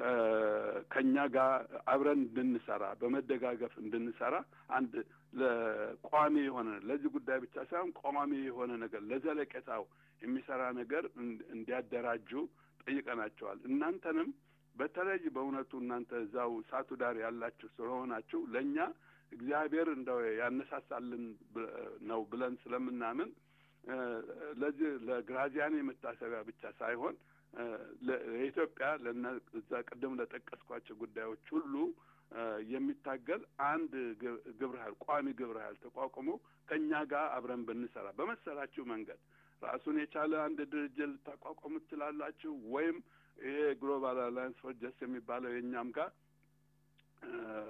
ከ- ከእኛ ጋር አብረን እንድንሰራ በመደጋገፍ እንድንሰራ አንድ ለቋሚ የሆነ ለዚህ ጉዳይ ብቻ ሳይሆን ቋሚ የሆነ ነገር ለዘለቄታው የሚሰራ ነገር እን- እንዲያደራጁ ጠይቀናቸዋል። እናንተንም በተለይ በእውነቱ እናንተ እዛው እሳቱ ዳር ያላችሁ ስለሆናችሁ ለእኛ እግዚአብሔር እንደው ያነሳሳልን ብ- ነው ብለን ስለምናምን እ፣ ለዚህ ለግራዚያኒ መታሰቢያ ብቻ ሳይሆን እ፣ ለ- ለኢትዮጵያ ለነ እዛ ቅድም ለጠቀስኳቸው ጉዳዮች ሁሉ እ፣ የሚታገል አንድ ግ- ግብረ ኃይል ቋሚ ግብረ ኃይል ተቋቁሞ ከእኛ ጋር አብረን ብንሰራ በመሰላችሁ መንገድ ራሱን የቻለ አንድ ድርጅት ልታቋቋሙ ትችላላችሁ፣ ወይም ይሄ ግሎባል አላያንስ ፎር ጀስት የሚባለው የእኛም ጋር እ፣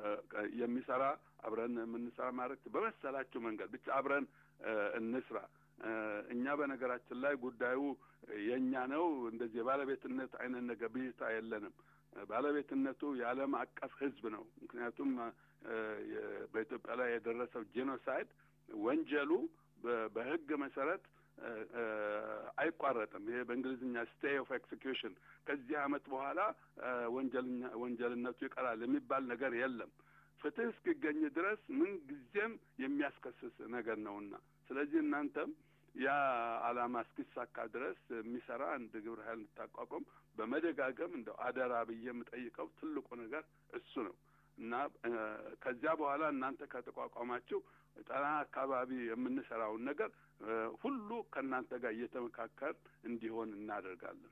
የሚሰራ አብረን የምንሰራ ማድረግ በመሰላችሁ መንገድ ብቻ አብረን እ፣ እንስራ። እ፣ እኛ በነገራችን ላይ ጉዳዩ የእኛ ነው። እንደዚህ የባለቤትነት አይነት ነገር ብዥታ የለንም። እ፣ ባለቤትነቱ የዓለም አቀፍ ሕዝብ ነው። ምክንያቱም እ፣ የ- በኢትዮጵያ ላይ የደረሰው ጄኖሳይድ ወንጀሉ በ- በሕግ መሰረት እ፣ እ፣ አይቋረጥም። ይሄ በእንግሊዝኛ ስቴይ ኦፍ ኤክሲኪዩሽን ከዚህ ዓመት በኋላ እ፣ ወንጀልኛ ወንጀልነቱ ይቀራል የሚባል ነገር የለም። ፍትህ እስኪገኝ ድረስ ምን ጊዜም የሚያስከስስ ነገር ነውና ስለዚህ እናንተም ያ ዓላማ እስኪሳካ ድረስ የሚሰራ አንድ ግብረ ኃይል እንድታቋቋም በመደጋገም እንደው አደራ ብዬ የምጠይቀው ትልቁ ነገር እሱ ነው እና እ፣ ከዚያ በኋላ እናንተ ከተቋቋማችሁ ጠና አካባቢ የምንሰራውን ነገር እ፣ ሁሉ ከእናንተ ጋር እየተመካከር እንዲሆን እናደርጋለን።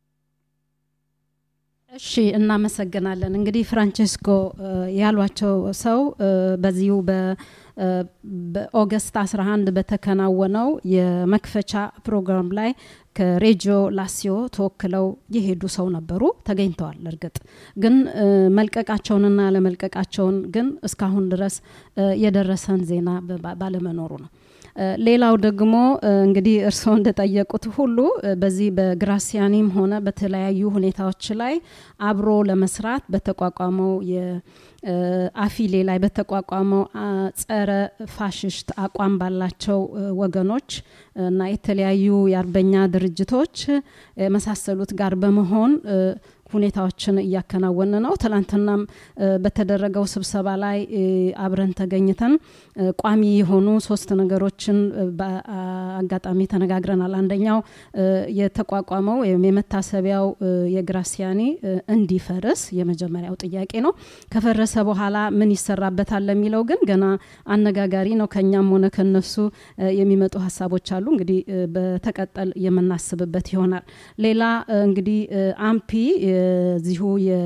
እሺ እናመሰግናለን። እንግዲህ ፍራንቼስኮ እ፣ ያሏቸው ሰው እ፣ በዚሁ በ- እ፣ በኦገስት 11 በተከናወነው የመክፈቻ ፕሮግራም ላይ ከሬጂዮ ላሲዮ ተወክለው የሄዱ ሰው ነበሩ፣ ተገኝተዋል። እርግጥ ግን እ፣ መልቀቃቸውንና ለመልቀቃቸውን ግን እስካሁን ድረስ እ፣ የደረሰን ዜና በ- ባለመኖሩ ነው። እ፣ ሌላው ደግሞ እ፣ እንግዲህ እርስዎ እንደጠየቁት ሁሉ እ፣ በዚህ በግራሲያኒም ሆነ በተለያዩ ሁኔታዎች ላይ አብሮ ለመስራት በተቋቋመው የአፊሌ ላይ በተቋቋመው አ፣ ጸረ ፋሽስት አቋም ባላቸው እ፣ ወገኖች እና የተለያዩ የአርበኛ ድርጅቶች እ፣ የመሳሰሉት ጋር በመሆን እ፣ ሁኔታዎችን እያከናወን ነው። ትላንትናም እ፣ በተደረገው ስብሰባ ላይ እ፣ አብረን ተገኝተን እ፣ ቋሚ የሆኑ ሶስት ነገሮችን እ፣ በአጋጣሚ ተነጋግረናል። አንደኛው እ፣ የተቋቋመው ወይም የመታሰቢያው እ፣ የግራሲያኒ እ፣ እንዲፈርስ የመጀመሪያው ጥያቄ ነው። ከፈረሰ በኋላ ምን ይሰራበታል ለሚለው ግን ገና አነጋጋሪ ነው። ከኛም ሆነ ከነሱ እ፣ የሚመጡ ሀሳቦች አሉ። እንግዲህ እ፣ በተቀጠል የምናስብበት ይሆናል። ሌላ እ፣ እንግዲህ እ፣ አምፒ የዚሁ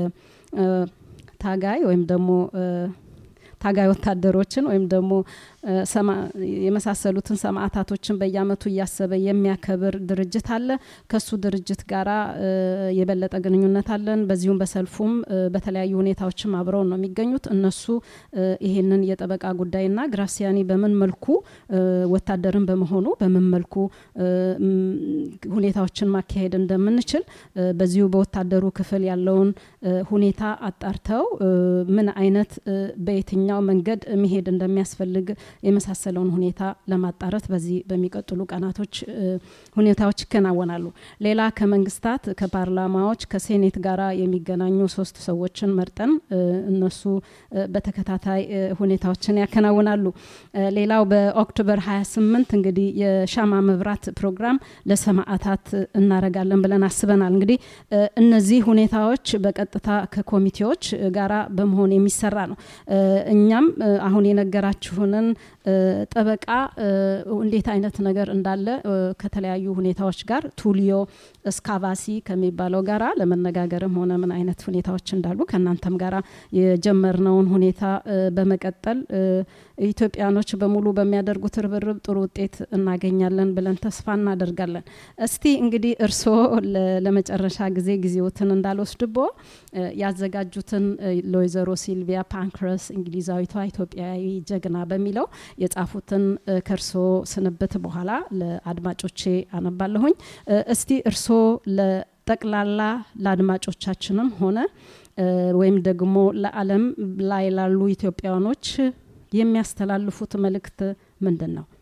የታጋይ ወይም ደግሞ እ፣ ታጋይ ወታደሮችን ወይም ደግሞ እ፣ ሰማ- የመሳሰሉትን ሰማዕታቶችን በየአመቱ እያሰበ የሚያከብር ድርጅት አለ። ከሱ ድርጅት ጋራ እ፣ የበለጠ ግንኙነት አለን። በዚሁም በሰልፉም እ፣ በተለያዩ ሁኔታዎችም አብረው ነው የሚገኙት። እነሱ እ፣ ይሄንን የጠበቃ ጉዳይና ግራሲያኒ በምን መልኩ እ፣ ወታደርን በመሆኑ በምን መልኩ እ፣ ም፣ ሁኔታዎችን ማካሄድ እንደምንችል እ፣ በዚሁ በወታደሩ ክፍል ያለውን እ፣ ሁኔታ አጣርተው እ፣ ምን አይነት እ፣ በየትኛው መንገድ መሄድ እንደሚያስፈልግ የመሳሰለውን ሁኔታ ለማጣረት በዚህ በሚቀጥሉ ቀናቶች እ፣ ሁኔታዎች ይከናወናሉ። ሌላ ከመንግስታት ከፓርላማዎች ከሴኔት ጋራ የሚገናኙ ሶስት ሰዎችን መርጠን እ፣ እነሱ እ፣ በተከታታይ እ፣ ሁኔታዎችን ያከናውናሉ። እ፣ ሌላው በኦክቶበር 28 እንግዲህ የሻማ መብራት ፕሮግራም ለሰማዕታት እናረጋለን ብለን አስበናል። እንግዲህ እ፣ እነዚህ ሁኔታዎች በቀጥታ ከኮሚቴዎች እ፣ ጋራ በመሆን የሚሰራ ነው። እ፣ እኛም እ፣ አሁን የነገራችሁንን እ፣ ጠበቃ እ፣ እንዴት አይነት ነገር እንዳለ እ፣ ከተለያዩ ሁኔታዎች ጋር ቱሊዮ እስካቫሲ ከሚባለው ጋራ ለመነጋገርም ሆነ ምን አይነት ሁኔታዎች እንዳሉ ከእናንተም ጋራ የጀመርነውን ሁኔታ እ፣ በመቀጠል እ፣ ኢትዮጵያኖች በሙሉ በሚያደርጉት ርብርብ ጥሩ ውጤት እናገኛለን ብለን ተስፋ እናደርጋለን። እስቲ እንግዲህ እርስዎ ለ- ለመጨረሻ ጊዜ ጊዜዎትን እንዳልወስድቦ እ፣ ያዘጋጁትን እ፣ ለወይዘሮ ሲልቪያ ፓንክረስ እንግሊዛዊቷ ኢትዮጵያዊ ጀግና በሚለው የጻፉትን እ፣ ከእርስዎ ስንብት በኋላ ለአድማጮቼ አነባለሁኝ። እ፣ እስቲ እርስዎ ለጠቅላላ ለአድማጮቻችንም ሆነ እ፣ ወይም ደግሞ ለዓለም ላይ ላሉ ኢትዮጵያውያኖች የሚያስተላልፉት መልእክት ምንድን ነው?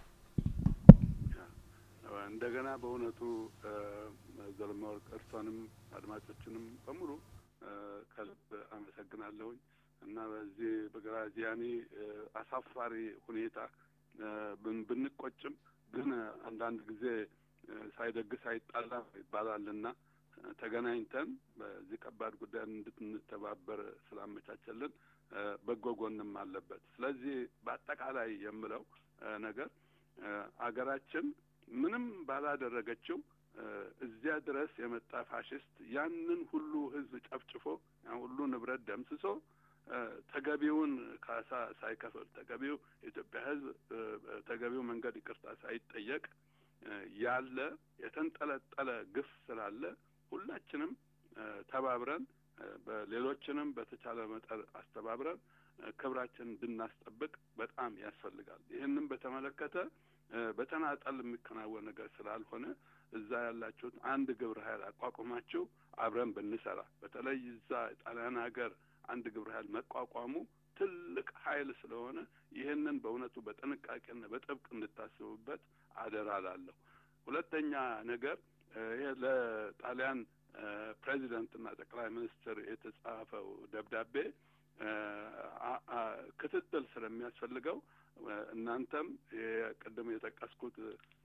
እንደገና በእውነቱ ዘለማወርቅ እርሷንም አድማጮችንም በሙሉ እ፣ ከልብ አመሰግናለሁኝ እና በዚህ በግራዚያኒ እ፣ አሳፋሪ ሁኔታ እ፣ ብን- ብንቆጭም ግን አንዳንድ ጊዜ እ፣ ሳይደግስ አይጣላም ይባላልና እ፣ ተገናኝተን በዚህ ከባድ ጉዳይ እንድንተባበር ስላመቻቸልን እ፣ በጎ ጎንም አለበት። ስለዚህ በአጠቃላይ የምለው እ፣ ነገር እ፣ አገራችን ምንም ባላደረገችው እ፣ እዚያ ድረስ የመጣ ፋሽስት ያንን ሁሉ ሕዝብ ጨፍጭፎ ያን ሁሉ ንብረት ደምስሶ እ፣ ተገቢውን ካሳ ሳይከፍል ተገቢው የኢትዮጵያ ሕዝብ እ፣ ተገቢው መንገድ ይቅርታ ሳይጠየቅ እ፣ ያለ የተንጠለጠለ ግፍ ስላለ ሁላችንም እ፣ ተባብረን እ፣ በሌሎችንም በተቻለ መጠን አስተባብረን እ፣ ክብራችን እንድናስጠብቅ በጣም ያስፈልጋል። ይህንም በተመለከተ እ፣ በተናጠል የሚከናወን ነገር ስላልሆነ እዛ ያላችሁት አንድ ግብረ ኃይል አቋቁማችሁ አብረን ብንሰራ በተለይ እዛ ጣሊያን ሀገር አንድ ግብረ ኃይል መቋቋሙ ትልቅ ኃይል ስለሆነ ይህንን በእውነቱ በጥንቃቄና በጥብቅ እንድታስቡበት አደራ ላለሁ። ሁለተኛ ነገር እ፣ ይሄ ለጣሊያን እ፣ ፕሬዚደንትና ጠቅላይ ሚኒስትር የተጻፈው ደብዳቤ እ፣ አ- አ- ክትትል ስለሚያስፈልገው እ፣ እናንተም ቅድም የጠቀስኩት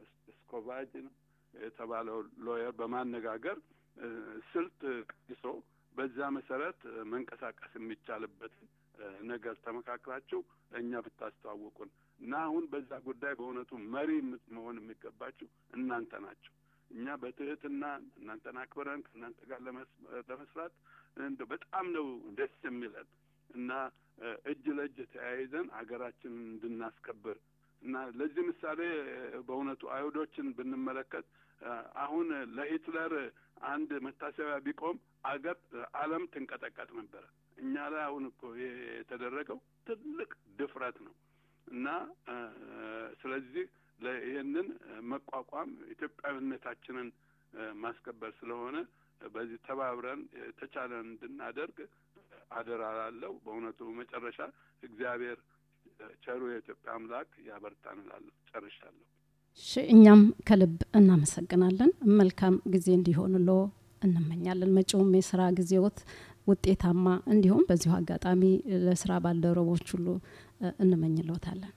ስኮቫጅ ነው የተባለው ሎየር በማነጋገር እ፣ ስልት ቀይሶ በዛ መሰረት እ፣ መንቀሳቀስ የሚቻልበትን እ፣ ነገር ተመካክራችሁ እኛ ብታስተዋውቁን እና አሁን በዛ ጉዳይ በእውነቱ መሪ የምት- መሆን የሚገባችሁ እናንተ ናቸው። እኛ በትህትና እናንተን አክብረን ከእናንተ ጋር ለመስ- ለመስራት እንደ በጣም ነው ደስ የሚለን እና እ፣ እጅ ለእጅ ተያይዘን አገራችንን እንድናስከብር እና ለዚህ ምሳሌ እ፣ በእውነቱ አይሁዶችን ብንመለከት እ፣ አሁን ለሂትለር አንድ መታሰቢያ ቢቆም አገር ዓለም ትንቀጠቀጥ ነበረ። እኛ ላይ አሁን እኮ ይሄ የተደረገው ትልቅ ድፍረት ነው እና እ፣ ስለዚህ ለ- ይህንን መቋቋም ኢትዮጵያዊነታችንን እ፣ ማስከበር ስለሆነ በዚህ ተባብረን የተቻለን እንድናደርግ አደራ ላለው በእውነቱ መጨረሻ እግዚአብሔር ቸሩ የኢትዮጵያ አምላክ ያበርታን እላለሁ። ጨርሻለሁ። እሺ፣ እኛም ከልብ እናመሰግናለን። መልካም ጊዜ እንዲሆንሎ እንመኛለን። መጪውም የስራ ጊዜዎት ውጤታማ እንዲሁም በዚሁ አጋጣሚ ለስራ ባልደረቦች ሁሉ እ፣ እንመኝልዎታለን።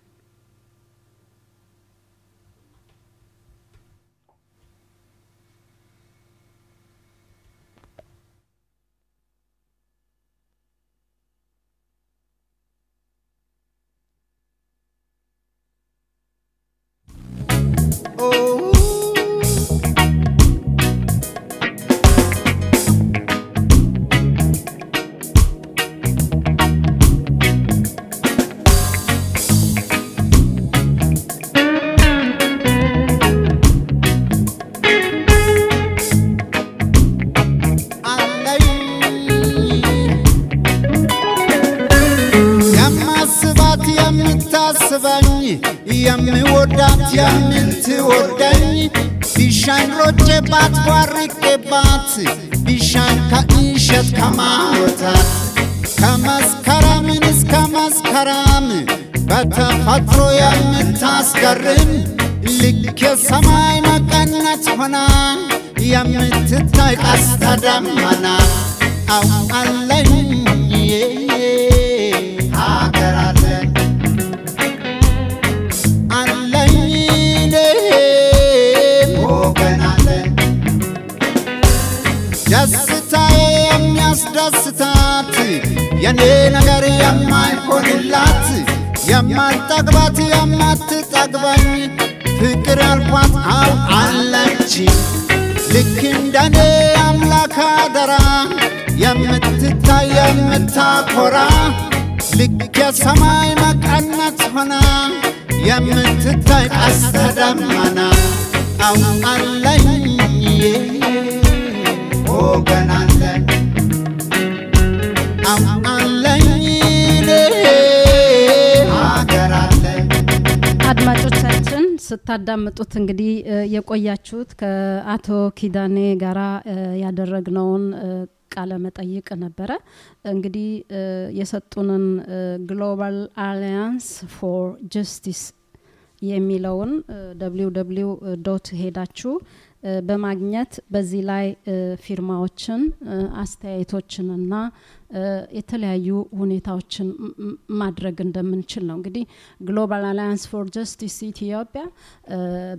አለኝ የማስባት የምታስበኝ የምወዳት የምትወደኝ ቢሻኝ ሮጬባት ቧርቄባት ቢሻኝ ከእንሸት ከማወታት ከመስከረምን እስከ መስከረም በተፈጥሮ የምታስገርም ልክ የሰማይ መቀነት ሆና የምትታይ ቀስተ ደመና አው አለኝ ሀገር አለኝ አለኝ ወገን አለኝ ደስታዬ የሚያስደስታት የኔ ነገር የማይሆንላት የማልጠግባት የማትጠግበኝ ፍቅር ያልኳት አው አለች ልክ እንደኔ አምላክ አደራ የምትታይ የምታኮራ ልክ የሰማይ መቀነት ሆና የምትታይ ቀስተ ደመና አው አለኝ ወገን አለኝ አው አለኝ ሀገር አለኝ አድማጮቻችን ስታዳምጡት እንግዲህ እ፣ የቆያችሁት ከአቶ ኪዳኔ ጋራ እ፣ ያደረግነውን እ፣ ቃለ መጠይቅ ነበረ። እንግዲህ እ፣ የሰጡንን ግሎባል አሊያንስ ፎር ጀስቲስ የሚለውን ደብሊው ደብሊው ዶት ሄዳችሁ እ፣ በማግኘት በዚህ ላይ እ፣ ፊርማዎችን እ፣ አስተያየቶችንና እ፣ የተለያዩ ሁኔታዎችን ም- ም- ማድረግ እንደምንችል ነው። እንግዲህ ግሎባል አላያንስ ፎር ጀስቲስ ኢትዮጵያ እ፣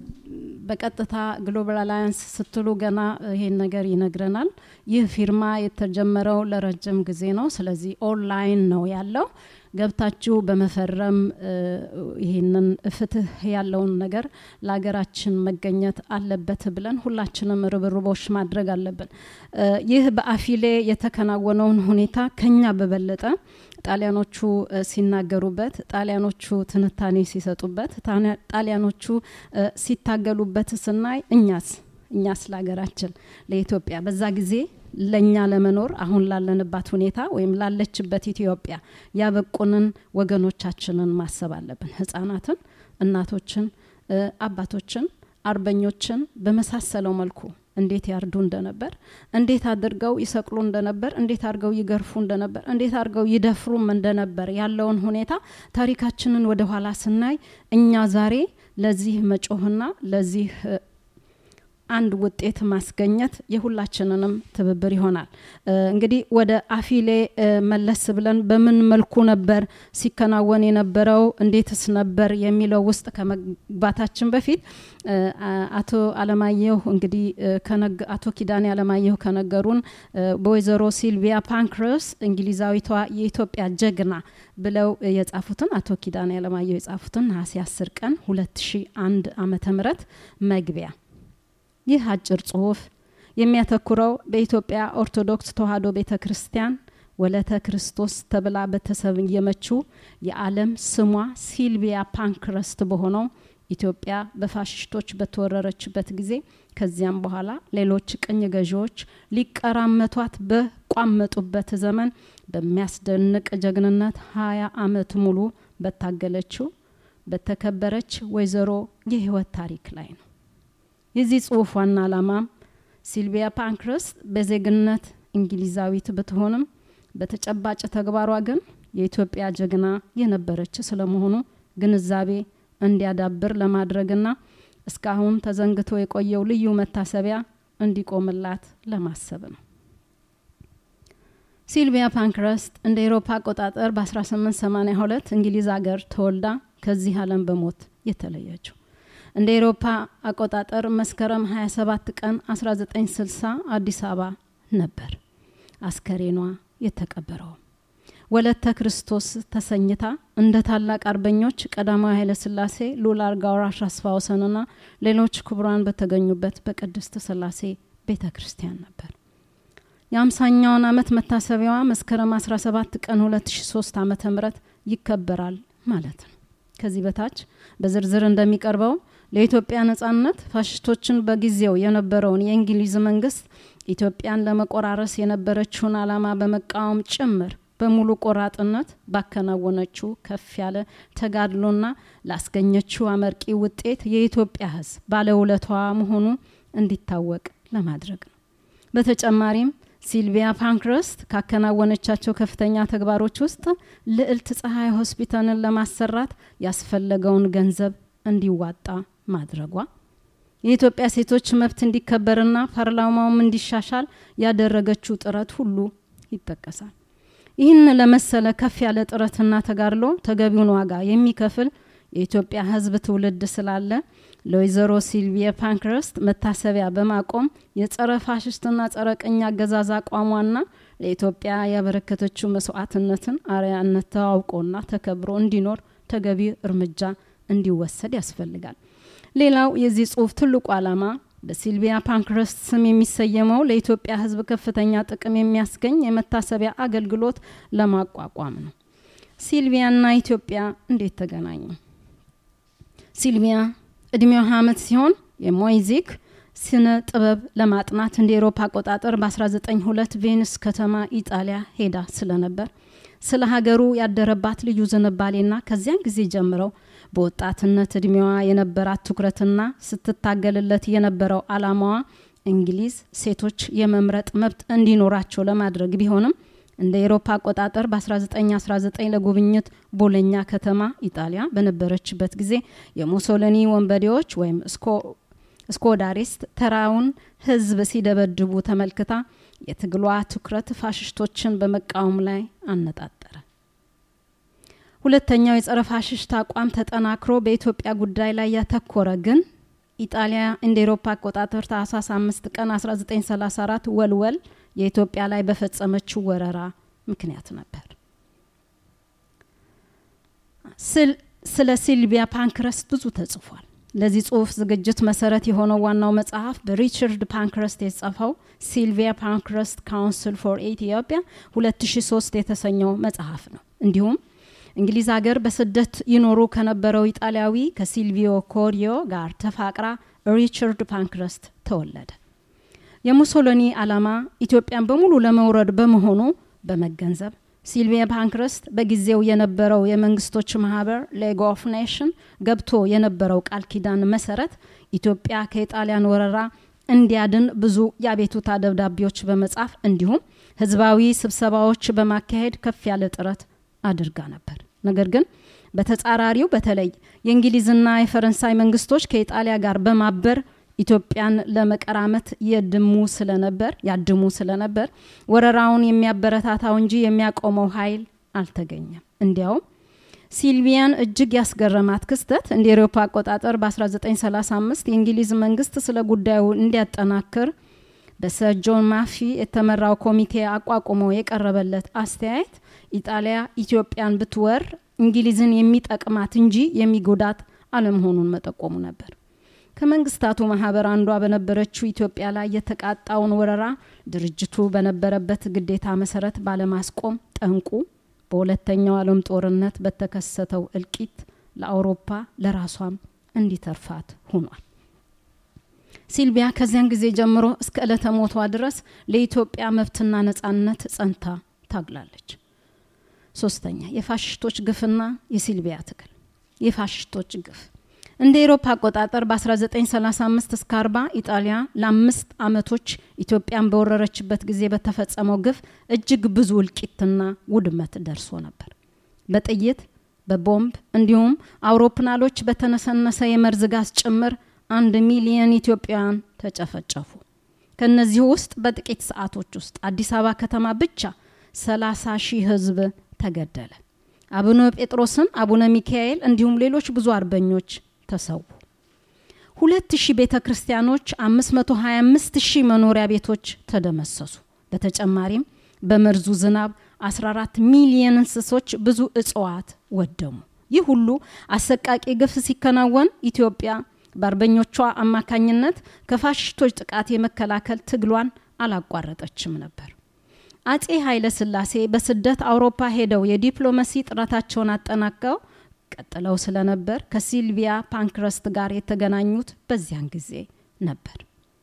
በቀጥታ ግሎባል አላያንስ ስትሉ ገና ይሄን ነገር ይነግረናል። ይህ ፊርማ የተጀመረው ለረጅም ጊዜ ነው። ስለዚህ ኦንላይን ነው ያለው። ገብታችሁ በመፈረም እ፣ ይህንን ፍትህ ያለውን ነገር ለሀገራችን መገኘት አለበት ብለን ሁላችንም ርብርቦች ማድረግ አለብን። እ፣ ይህ በአፊሌ የተከናወነውን ሁኔታ ከኛ በበለጠ ጣሊያኖቹ እ፣ ሲናገሩበት፣ ጣሊያኖቹ ትንታኔ ሲሰጡበት፣ ታኒ- ጣሊያኖቹ እ፣ ሲታገሉበት ስናይ እኛስ እኛስ ለሀገራችን ለኢትዮጵያ በዛ ጊዜ ለእኛ ለመኖር አሁን ላለንባት ሁኔታ ወይም ላለችበት ኢትዮጵያ ያበቁንን ወገኖቻችንን ማሰብ አለብን። ህጻናትን፣ እናቶችን፣ እ፣ አባቶችን፣ አርበኞችን በመሳሰለው መልኩ እንዴት ያርዱ እንደነበር፣ እንዴት አድርገው ይሰቅሉ እንደነበር፣ እንዴት አድርገው ይገርፉ እንደነበር፣ እንዴት አድርገው ይደፍሩም እንደነበር ያለውን ሁኔታ ታሪካችንን ወደ ኋላ ስናይ እኛ ዛሬ ለዚህ መጮህና ለዚህ እ፣ አንድ ውጤት ማስገኘት የሁላችንንም ትብብር ይሆናል። እ፣ እንግዲህ ወደ አፊሌ እ፣ መለስ ብለን በምን መልኩ ነበር ሲከናወን የነበረው እንዴትስ ነበር የሚለው ውስጥ ከመግባታችን በፊት እ፣ አ- አቶ አለማየሁ እንግዲህ እ፣ ከነገ- አቶ ኪዳኔ አለማየሁ ከነገሩን እ፣ በወይዘሮ ሲልቪያ ፓንክረስ እንግሊዛዊቷ የኢትዮጵያ ጀግና ብለው እ፣ የጻፉትን አቶ ኪዳኔ አለማየሁ የጻፉትን ነሐሴ 10 ቀን 2001 ዓመተ ምህረት መግቢያ ይህ አጭር ጽሁፍ የሚያተኩረው በኢትዮጵያ ኦርቶዶክስ ተዋሕዶ ቤተ ክርስቲያን ወለተ ክርስቶስ ተብላ በተሰየመችው የዓለም ስሟ ሲልቪያ ፓንክረስት በሆነው ኢትዮጵያ በፋሽስቶች በተወረረችበት ጊዜ ከዚያም በኋላ ሌሎች ቅኝ ገዢዎች ሊቀራመቷት በቋመጡበት ዘመን በሚያስደንቅ ጀግንነት ሀያ አመት ሙሉ በታገለችው በተከበረች ወይዘሮ የህይወት ታሪክ ላይ ነው። የዚህ ጽሁፍ ዋና ዓላማም ሲልቪያ ፓንክረስት በዜግነት እንግሊዛዊት ብትሆንም በተጨባጭ ተግባሯ ግን የኢትዮጵያ ጀግና የነበረች ስለመሆኑ ግንዛቤ እንዲያዳብር ለማድረግና እስካሁን ተዘንግቶ የቆየው ልዩ መታሰቢያ እንዲቆምላት ለማሰብ ነው። ሲልቪያ ፓንክረስት እንደ ኤሮፓ አቆጣጠር በ1882 እንግሊዝ ሀገር ተወልዳ ከዚህ ዓለም በሞት የተለየችው እንደ ኤሮፓ አቆጣጠር መስከረም 27 ቀን 1960 አዲስ አበባ ነበር አስከሬኗ የተቀበረው። ወለተ ክርስቶስ ተሰኝታ እንደ ታላቅ አርበኞች ቀዳማዊ ኃይለ ሥላሴ ሉል አልጋ ወራሽ አስፋ ወሰንና ሌሎች ክቡራን በተገኙበት በቅድስት ሥላሴ ቤተ ክርስቲያን ነበር። የአምሳኛውን ዓመት መታሰቢያዋ መስከረም 17 ቀን 2003 ዓ ም ይከበራል ማለት ነው። ከዚህ በታች በዝርዝር እንደሚቀርበው ለኢትዮጵያ ነጻነት ፋሽስቶችን በጊዜው የነበረውን የእንግሊዝ መንግስት ኢትዮጵያን ለመቆራረስ የነበረችውን ዓላማ በመቃወም ጭምር በሙሉ ቆራጥነት ባከናወነችው ከፍ ያለ ተጋድሎና ላስገኘችው አመርቂ ውጤት የኢትዮጵያ ሕዝብ ባለውለቷ መሆኑ እንዲታወቅ ለማድረግ ነው። በተጨማሪም ሲልቪያ ፓንክረስት ካከናወነቻቸው ከፍተኛ ተግባሮች ውስጥ ልዕልት ፀሐይ ሆስፒታልን ለማሰራት ያስፈለገውን ገንዘብ እንዲዋጣ ማድረጓ፣ የኢትዮጵያ ሴቶች መብት እንዲከበርና ፓርላማውም እንዲሻሻል ያደረገችው ጥረት ሁሉ ይጠቀሳል። ይህን ለመሰለ ከፍ ያለ ጥረትና ተጋድሎ ተገቢውን ዋጋ የሚከፍል የኢትዮጵያ ህዝብ ትውልድ ስላለ ለወይዘሮ ሲልቪያ ፓንክረስት መታሰቢያ በማቆም የጸረ ፋሽስትና ጸረ ቅኝ አገዛዝ አቋሟና ለኢትዮጵያ ያበረከተችው መስዋዕትነትን አርያነት ተዋውቆና ተከብሮ እንዲኖር ተገቢ እርምጃ እንዲወሰድ ያስፈልጋል። ሌላው የዚህ ጽሁፍ ትልቁ ዓላማ በሲልቪያ ፓንክረስት ስም የሚሰየመው ለኢትዮጵያ ህዝብ ከፍተኛ ጥቅም የሚያስገኝ የመታሰቢያ አገልግሎት ለማቋቋም ነው። ሲልቪያና ኢትዮጵያ እንዴት ተገናኙ? ሲልቪያ እድሜው ሀያ ዓመት ሲሆን የሞይዚክ ስነ ጥበብ ለማጥናት እንደ ኤሮፓ አቆጣጠር በ1902 ቬኒስ ከተማ ኢጣሊያ ሄዳ ስለነበር ስለ ሀገሩ ያደረባት ልዩ ዝንባሌና ከዚያን ጊዜ ጀምረው በወጣትነት እድሜዋ የነበራት ትኩረትና ስትታገልለት የነበረው አላማዋ እንግሊዝ ሴቶች የመምረጥ መብት እንዲኖራቸው ለማድረግ ቢሆንም እንደ ኤሮፓ አቆጣጠር በ1919 ለጉብኝት ቦሎኛ ከተማ ኢጣሊያ በነበረችበት ጊዜ የሙሶሊኒ ወንበዴዎች ወይም ስኮዳሪስት ተራውን ህዝብ ሲደበድቡ ተመልክታ የትግሏ ትኩረት ፋሽስቶችን በመቃወም ላይ አነጣጠረ። ሁለተኛው የጸረ ፋሽስት አቋም ተጠናክሮ በኢትዮጵያ ጉዳይ ላይ ያተኮረ ግን ኢጣሊያ እንደ ኤሮፓ አቆጣጠር ታህሳስ አምስት ቀን 1934 ወልወል የኢትዮጵያ ላይ በፈጸመችው ወረራ ምክንያት ነበር። ስለ ሲልቪያ ፓንክረስት ብዙ ተጽፏል። ለዚህ ጽሁፍ ዝግጅት መሰረት የሆነው ዋናው መጽሐፍ በሪቻርድ ፓንክረስት የተጻፈው ሲልቪያ ፓንክረስት ካውንስል ፎር ኢትዮጵያ 2003 የተሰኘው መጽሐፍ ነው። እንዲሁም እንግሊዝ ሀገር በስደት ይኖሩ ከነበረው ኢጣሊያዊ ከሲልቪዮ ኮሪዮ ጋር ተፋቅራ ሪቻርድ ፓንክረስት ተወለደ። የሙሶሎኒ ዓላማ ኢትዮጵያን በሙሉ ለመውረድ በመሆኑ በመገንዘብ ሲልቪያ ፓንክረስት በጊዜው የነበረው የመንግስቶች ማህበር ሌግ ኦፍ ኔሽን ገብቶ የነበረው ቃል ኪዳን መሰረት ኢትዮጵያ ከኢጣሊያን ወረራ እንዲያድን ብዙ የአቤቱታ ደብዳቤዎች በመጻፍ እንዲሁም ህዝባዊ ስብሰባዎች በማካሄድ ከፍ ያለ ጥረት አድርጋ ነበር። ነገር ግን በተጻራሪው በተለይ የእንግሊዝና የፈረንሳይ መንግስቶች ከኢጣሊያ ጋር በማበር ኢትዮጵያን ለመቀራመት የድሙ ስለነበር ያድሙ ስለነበር ወረራውን የሚያበረታታው እንጂ የሚያቆመው ኃይል አልተገኘም። እንዲያውም ሲልቪያን እጅግ ያስገረማት ክስተት እንደ ኤሮፓ አቆጣጠር በ1935 የእንግሊዝ መንግስት ስለ ጉዳዩ እንዲያጠናክር በሰር ጆን ማፊ የተመራው ኮሚቴ አቋቁሞ የቀረበለት አስተያየት ኢጣሊያ ኢትዮጵያን ብትወር እንግሊዝን የሚጠቅማት እንጂ የሚጎዳት አለመሆኑን መጠቆሙ ነበር። ከመንግስታቱ ማህበር አንዷ በነበረችው ኢትዮጵያ ላይ የተቃጣውን ወረራ ድርጅቱ በነበረበት ግዴታ መሰረት ባለማስቆም ጠንቁ በሁለተኛው ዓለም ጦርነት በተከሰተው እልቂት ለአውሮፓ ለራሷም እንዲተርፋት ሆኗል። ሲልቪያ ከዚያን ጊዜ ጀምሮ እስከ ዕለተ ሞቷ ድረስ ለኢትዮጵያ መብትና ነጻነት ጸንታ ታግላለች። ሶስተኛ የፋሽስቶች ግፍና የሲልቪያ ትግል የፋሽስቶች ግፍ እንደ ኤሮፓ አቆጣጠር በ1935 እስከ 40 ኢጣሊያ ለአምስት አመቶች ኢትዮጵያን በወረረችበት ጊዜ በተፈጸመው ግፍ እጅግ ብዙ እልቂትና ውድመት ደርሶ ነበር። በጥይት በቦምብ እንዲሁም አውሮፕላኖች በተነሰነሰ የመርዝ ጋዝ ጭምር አንድ ሚሊየን ኢትዮጵያውያን ተጨፈጨፉ። ከነዚህ ውስጥ በጥቂት ሰዓቶች ውስጥ አዲስ አበባ ከተማ ብቻ 30 ሺህ ህዝብ ተገደለ። አቡነ ጴጥሮስን፣ አቡነ ሚካኤል እንዲሁም ሌሎች ብዙ አርበኞች ተሰዉ። ሁለት ሺህ ቤተ ክርስቲያኖች፣ 525 ሺህ መኖሪያ ቤቶች ተደመሰሱ። በተጨማሪም በመርዙ ዝናብ 14 ሚሊየን እንስሶች፣ ብዙ እጽዋት ወደሙ። ይህ ሁሉ አሰቃቂ ግፍ ሲከናወን ኢትዮጵያ በአርበኞቿ አማካኝነት ከፋሽስቶች ጥቃት የመከላከል ትግሏን አላቋረጠችም ነበር። አጼ ኃይለ ሥላሴ በስደት አውሮፓ ሄደው የዲፕሎማሲ ጥረታቸውን አጠናቀው ቀጥለው ስለነበር ከሲልቪያ ፓንክረስት ጋር የተገናኙት በዚያን ጊዜ ነበር።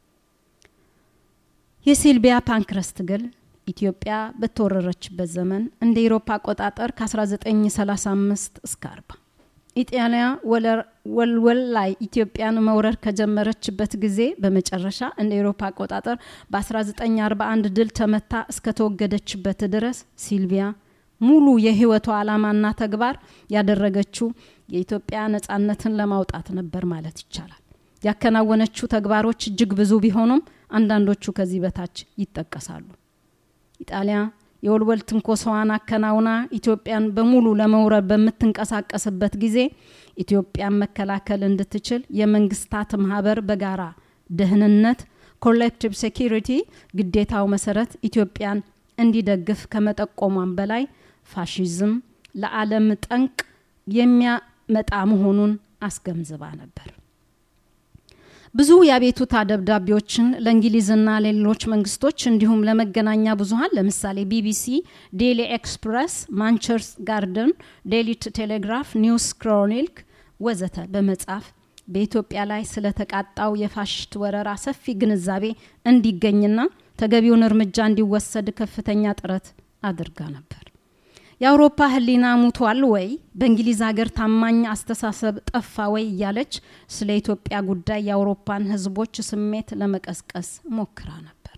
የሲልቪያ ፓንክረስት ትግል ኢትዮጵያ በተወረረችበት ዘመን እንደ ኤሮፓ አቆጣጠር ከ1935 እስከ 40 ኢጣሊያ ወልወል ላይ ኢትዮጵያን መውረር ከጀመረችበት ጊዜ በመጨረሻ እንደ ኤሮፓ አቆጣጠር በ1941 ድል ተመታ እስከተወገደችበት ድረስ ሲልቪያ ሙሉ የህይወቷ ዓላማና ተግባር ያደረገችው የኢትዮጵያ ነጻነትን ለማውጣት ነበር ማለት ይቻላል። ያከናወነችው ተግባሮች እጅግ ብዙ ቢሆኑም አንዳንዶቹ ከዚህ በታች ይጠቀሳሉ። ኢጣሊያ የወልወል ትንኮሳዋን አከናውና ኢትዮጵያን በሙሉ ለመውረር በምትንቀሳቀስበት ጊዜ ኢትዮጵያን መከላከል እንድትችል የመንግስታት ማህበር በጋራ ደህንነት ኮሌክቲቭ ሴኪሪቲ ግዴታው መሰረት ኢትዮጵያን እንዲደግፍ ከመጠቆሟን በላይ ፋሽዝም ለዓለም ጠንቅ የሚያመጣ መሆኑን አስገንዝባ ነበር። ብዙ የአቤቱታ ደብዳቤዎችን ለእንግሊዝና ለሌሎች መንግስቶች እንዲሁም ለመገናኛ ብዙሀን ለምሳሌ ቢቢሲ፣ ዴሊ ኤክስፕረስ፣ ማንቸርስ ጋርደን፣ ዴሊ ቴሌግራፍ፣ ኒውስ ክሮኒልክ ወዘተ በመጻፍ በኢትዮጵያ ላይ ስለተቃጣው የፋሽስት ወረራ ሰፊ ግንዛቤ እንዲገኝና ተገቢውን እርምጃ እንዲወሰድ ከፍተኛ ጥረት አድርጋ ነበር። የአውሮፓ ህሊና ሙቷል ወይ፣ በእንግሊዝ ሀገር ታማኝ አስተሳሰብ ጠፋ ወይ እያለች ስለ ኢትዮጵያ ጉዳይ የአውሮፓን ህዝቦች ስሜት ለመቀስቀስ ሞክራ ነበር።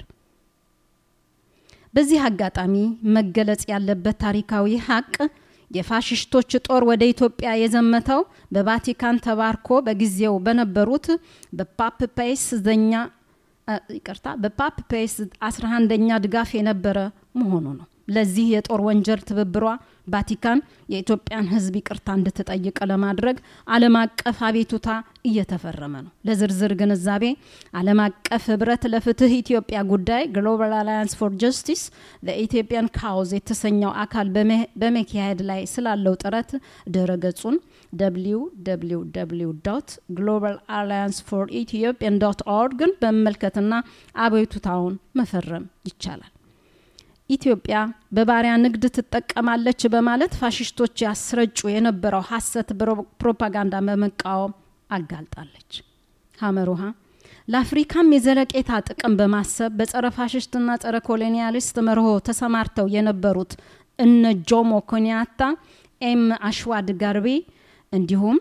በዚህ አጋጣሚ መገለጽ ያለበት ታሪካዊ ሀቅ የፋሽስቶች ጦር ወደ ኢትዮጵያ የዘመተው በቫቲካን ተባርኮ በጊዜው በነበሩት በፓፕ ፔስ ዘኛ ይቅርታ በፓፕ ፔስ 11ኛ ድጋፍ የነበረ መሆኑ ነው። ለዚህ የጦር ወንጀል ትብብሯ ቫቲካን የኢትዮጵያን ህዝብ ይቅርታ እንድትጠይቅ ለማድረግ ዓለም አቀፍ አቤቱታ እየተፈረመ ነው። ለዝርዝር ግንዛቤ ዓለም አቀፍ ህብረት ለፍትህ ኢትዮጵያ ጉዳይ ግሎባል አላያንስ ፎር ጀስቲስ ለኢትዮጵያን ካውዝ የተሰኘው አካል በመካሄድ ላይ ስላለው ጥረት ድረ ገጹን ደብሊው ደብሊው ደብሊው ዶት ግሎባል አላያንስ ፎር ኢትዮጵያን ዶት ኦርግን በመመልከትና አቤቱታውን መፈረም ይቻላል። ኢትዮጵያ በባሪያ ንግድ ትጠቀማለች በማለት ፋሽስቶች ያስረጩ የነበረው ሀሰት ፕሮፓጋንዳ በመቃወም አጋልጣለች። ሀመሩሃ ለአፍሪካም የዘለቄታ ጥቅም በማሰብ በጸረ ፋሽስትና ጸረ ኮሎኒያሊስት መርሆ ተሰማርተው የነበሩት እነ ጆሞ ኮኒያታ፣ ኤም አሽዋድ ጋርቤ እንዲሁም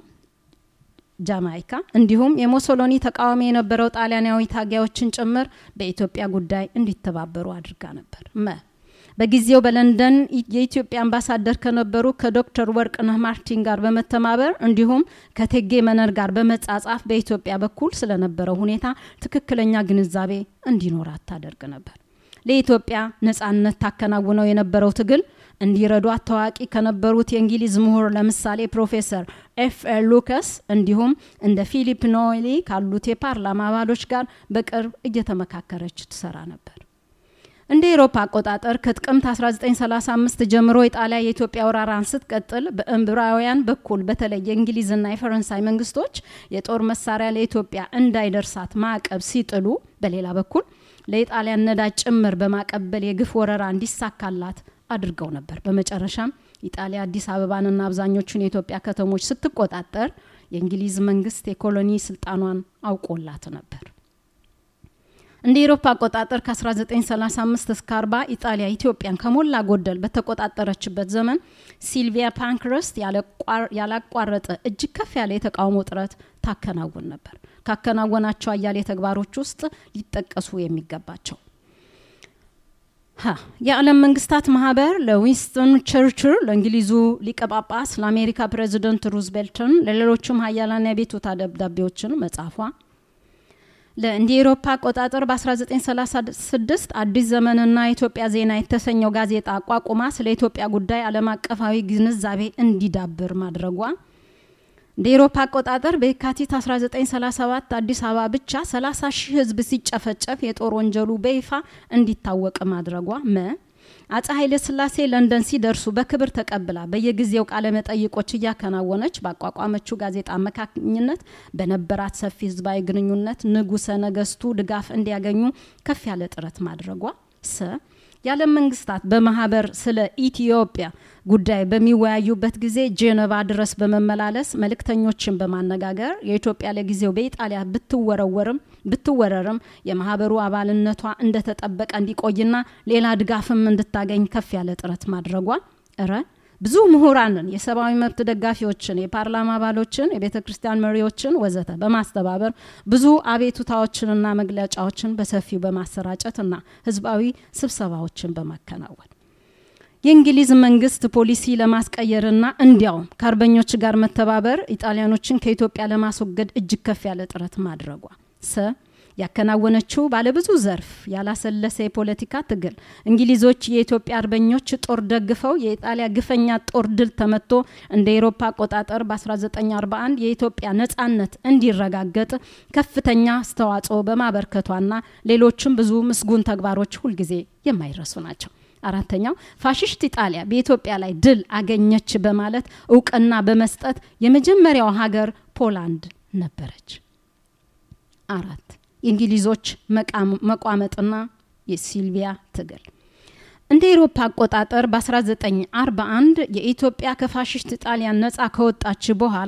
ጃማይካ እንዲሁም የሞሶሎኒ ተቃዋሚ የነበረው ጣሊያናዊ ታጋዮችን ጭምር በኢትዮጵያ ጉዳይ እንዲተባበሩ አድርጋ ነበር። መ በጊዜው በለንደን የኢትዮጵያ አምባሳደር ከነበሩ ከዶክተር ወርቅነህ ማርቲን ጋር በመተባበር እንዲሁም ከቴጌ መነን ጋር በመጻጻፍ በኢትዮጵያ በኩል ስለነበረው ሁኔታ ትክክለኛ ግንዛቤ እንዲኖራት ታደርግ ነበር። ለኢትዮጵያ ነጻነት ታከናውነው የነበረው ትግል እንዲረዷት ታዋቂ ከነበሩት የእንግሊዝ ምሁር ለምሳሌ ፕሮፌሰር ኤፍ ኤል ሉከስ እንዲሁም እንደ ፊሊፕ ኖይሊ ካሉት የፓርላማ አባሎች ጋር በቅርብ እየተመካከረች ትሰራ ነበር። እንደ ኤሮፓ አቆጣጠር ከጥቅምት 1935 ጀምሮ ኢጣሊያ የኢትዮጵያ ወረራን ስትቀጥል በእምብራውያን በኩል በተለይ የእንግሊዝና የፈረንሳይ መንግስቶች የጦር መሳሪያ ለኢትዮጵያ እንዳይደርሳት ማዕቀብ ሲጥሉ፣ በሌላ በኩል ለኢጣሊያን ነዳጅ ጭምር በማቀበል የግፍ ወረራ እንዲሳካላት አድርገው ነበር። በመጨረሻም ኢጣሊያ አዲስ አበባንና አብዛኞቹን የኢትዮጵያ ከተሞች ስትቆጣጠር የእንግሊዝ መንግስት የኮሎኒ ስልጣኗን አውቆላት ነበር። እንደ ኤሮፓ አቆጣጠር ከ1935 እስከ 40 ኢጣሊያ ኢትዮጵያን ከሞላ ጎደል በተቆጣጠረችበት ዘመን ሲልቪያ ፓንክረስት ያላቋረጠ እጅግ ከፍ ያለ የተቃውሞ ጥረት ታከናውን ነበር። ካከናወናቸው አያሌ ተግባሮች ውስጥ ሊጠቀሱ የሚገባቸው የዓለም መንግስታት ማህበር ለዊንስተን ቸርችል፣ ለእንግሊዙ ሊቀ ጳጳስ፣ ለአሜሪካ ፕሬዚደንት ሩዝቬልትን፣ ለሌሎችም ሀያላን የቤቱታ ደብዳቤዎችን መጻፏ እንደ ኤሮፓ አቆጣጠር በ1936 አዲስ ዘመንና የኢትዮጵያ ዜና የተሰኘው ጋዜጣ አቋቁማ ስለ ኢትዮጵያ ጉዳይ ዓለም አቀፋዊ ግንዛቤ እንዲዳብር ማድረጓ እንደ ኤሮፓ አቆጣጠር በየካቲት 1937 አዲስ አበባ ብቻ 30 ሺህ ህዝብ ሲጨፈጨፍ የጦር ወንጀሉ በይፋ እንዲታወቅ ማድረጓ መ አጼ ኃይለ ስላሴ ለንደን ሲደርሱ በክብር ተቀብላ በየጊዜው ቃለ መጠይቆች እያከናወነች ባቋቋመችው ጋዜጣ አማካኝነት በነበራት ሰፊ ህዝባዊ ግንኙነት ንጉሰ ነገስቱ ድጋፍ እንዲያገኙ ከፍ ያለ ጥረት ማድረጓ ሰ የዓለም መንግስታት በማህበር ስለ ኢትዮጵያ ጉዳይ በሚወያዩበት ጊዜ ጄኔቫ ድረስ በመመላለስ መልእክተኞችን በማነጋገር የኢትዮጵያ ለጊዜው በኢጣሊያ ብትወረወርም ብትወረርም የማህበሩ አባልነቷ እንደተጠበቀ እንዲቆይና ሌላ ድጋፍም እንድታገኝ ከፍ ያለ ጥረት ማድረጓ እረ ብዙ ምሁራንን፣ የሰብአዊ መብት ደጋፊዎችን፣ የፓርላማ አባሎችን፣ የቤተ ክርስቲያን መሪዎችን ወዘተ በማስተባበር ብዙ አቤቱታዎችንና መግለጫዎችን በሰፊው በማሰራጨትና ህዝባዊ ስብሰባዎችን በማከናወን የእንግሊዝ መንግስት ፖሊሲ ለማስቀየርና እንዲያውም ከአርበኞች ጋር መተባበር ኢጣሊያኖችን ከኢትዮጵያ ለማስወገድ እጅግ ከፍ ያለ ጥረት ማድረጓ ሰ ያከናወነችው ባለብዙ ዘርፍ ያላሰለሰ የፖለቲካ ትግል እንግሊዞች የኢትዮጵያ አርበኞች ጦር ደግፈው የኢጣሊያ ግፈኛ ጦር ድል ተመቶ እንደ ኤሮፓ አቆጣጠር በ1941 የኢትዮጵያ ነጻነት እንዲረጋገጥ ከፍተኛ አስተዋጽኦ በማበርከቷና ሌሎችም ብዙ ምስጉን ተግባሮች ሁልጊዜ የማይረሱ ናቸው። አራተኛው ፋሽስት ኢጣሊያ በኢትዮጵያ ላይ ድል አገኘች በማለት እውቅና በመስጠት የመጀመሪያው ሀገር ፖላንድ ነበረች። አራት የእንግሊዞች መቋመጥና የሲልቪያ ትግል እንደ ኤሮፓ አቆጣጠር በ1941 የኢትዮጵያ ከፋሽስት ጣሊያን ነጻ ከወጣች በኋላ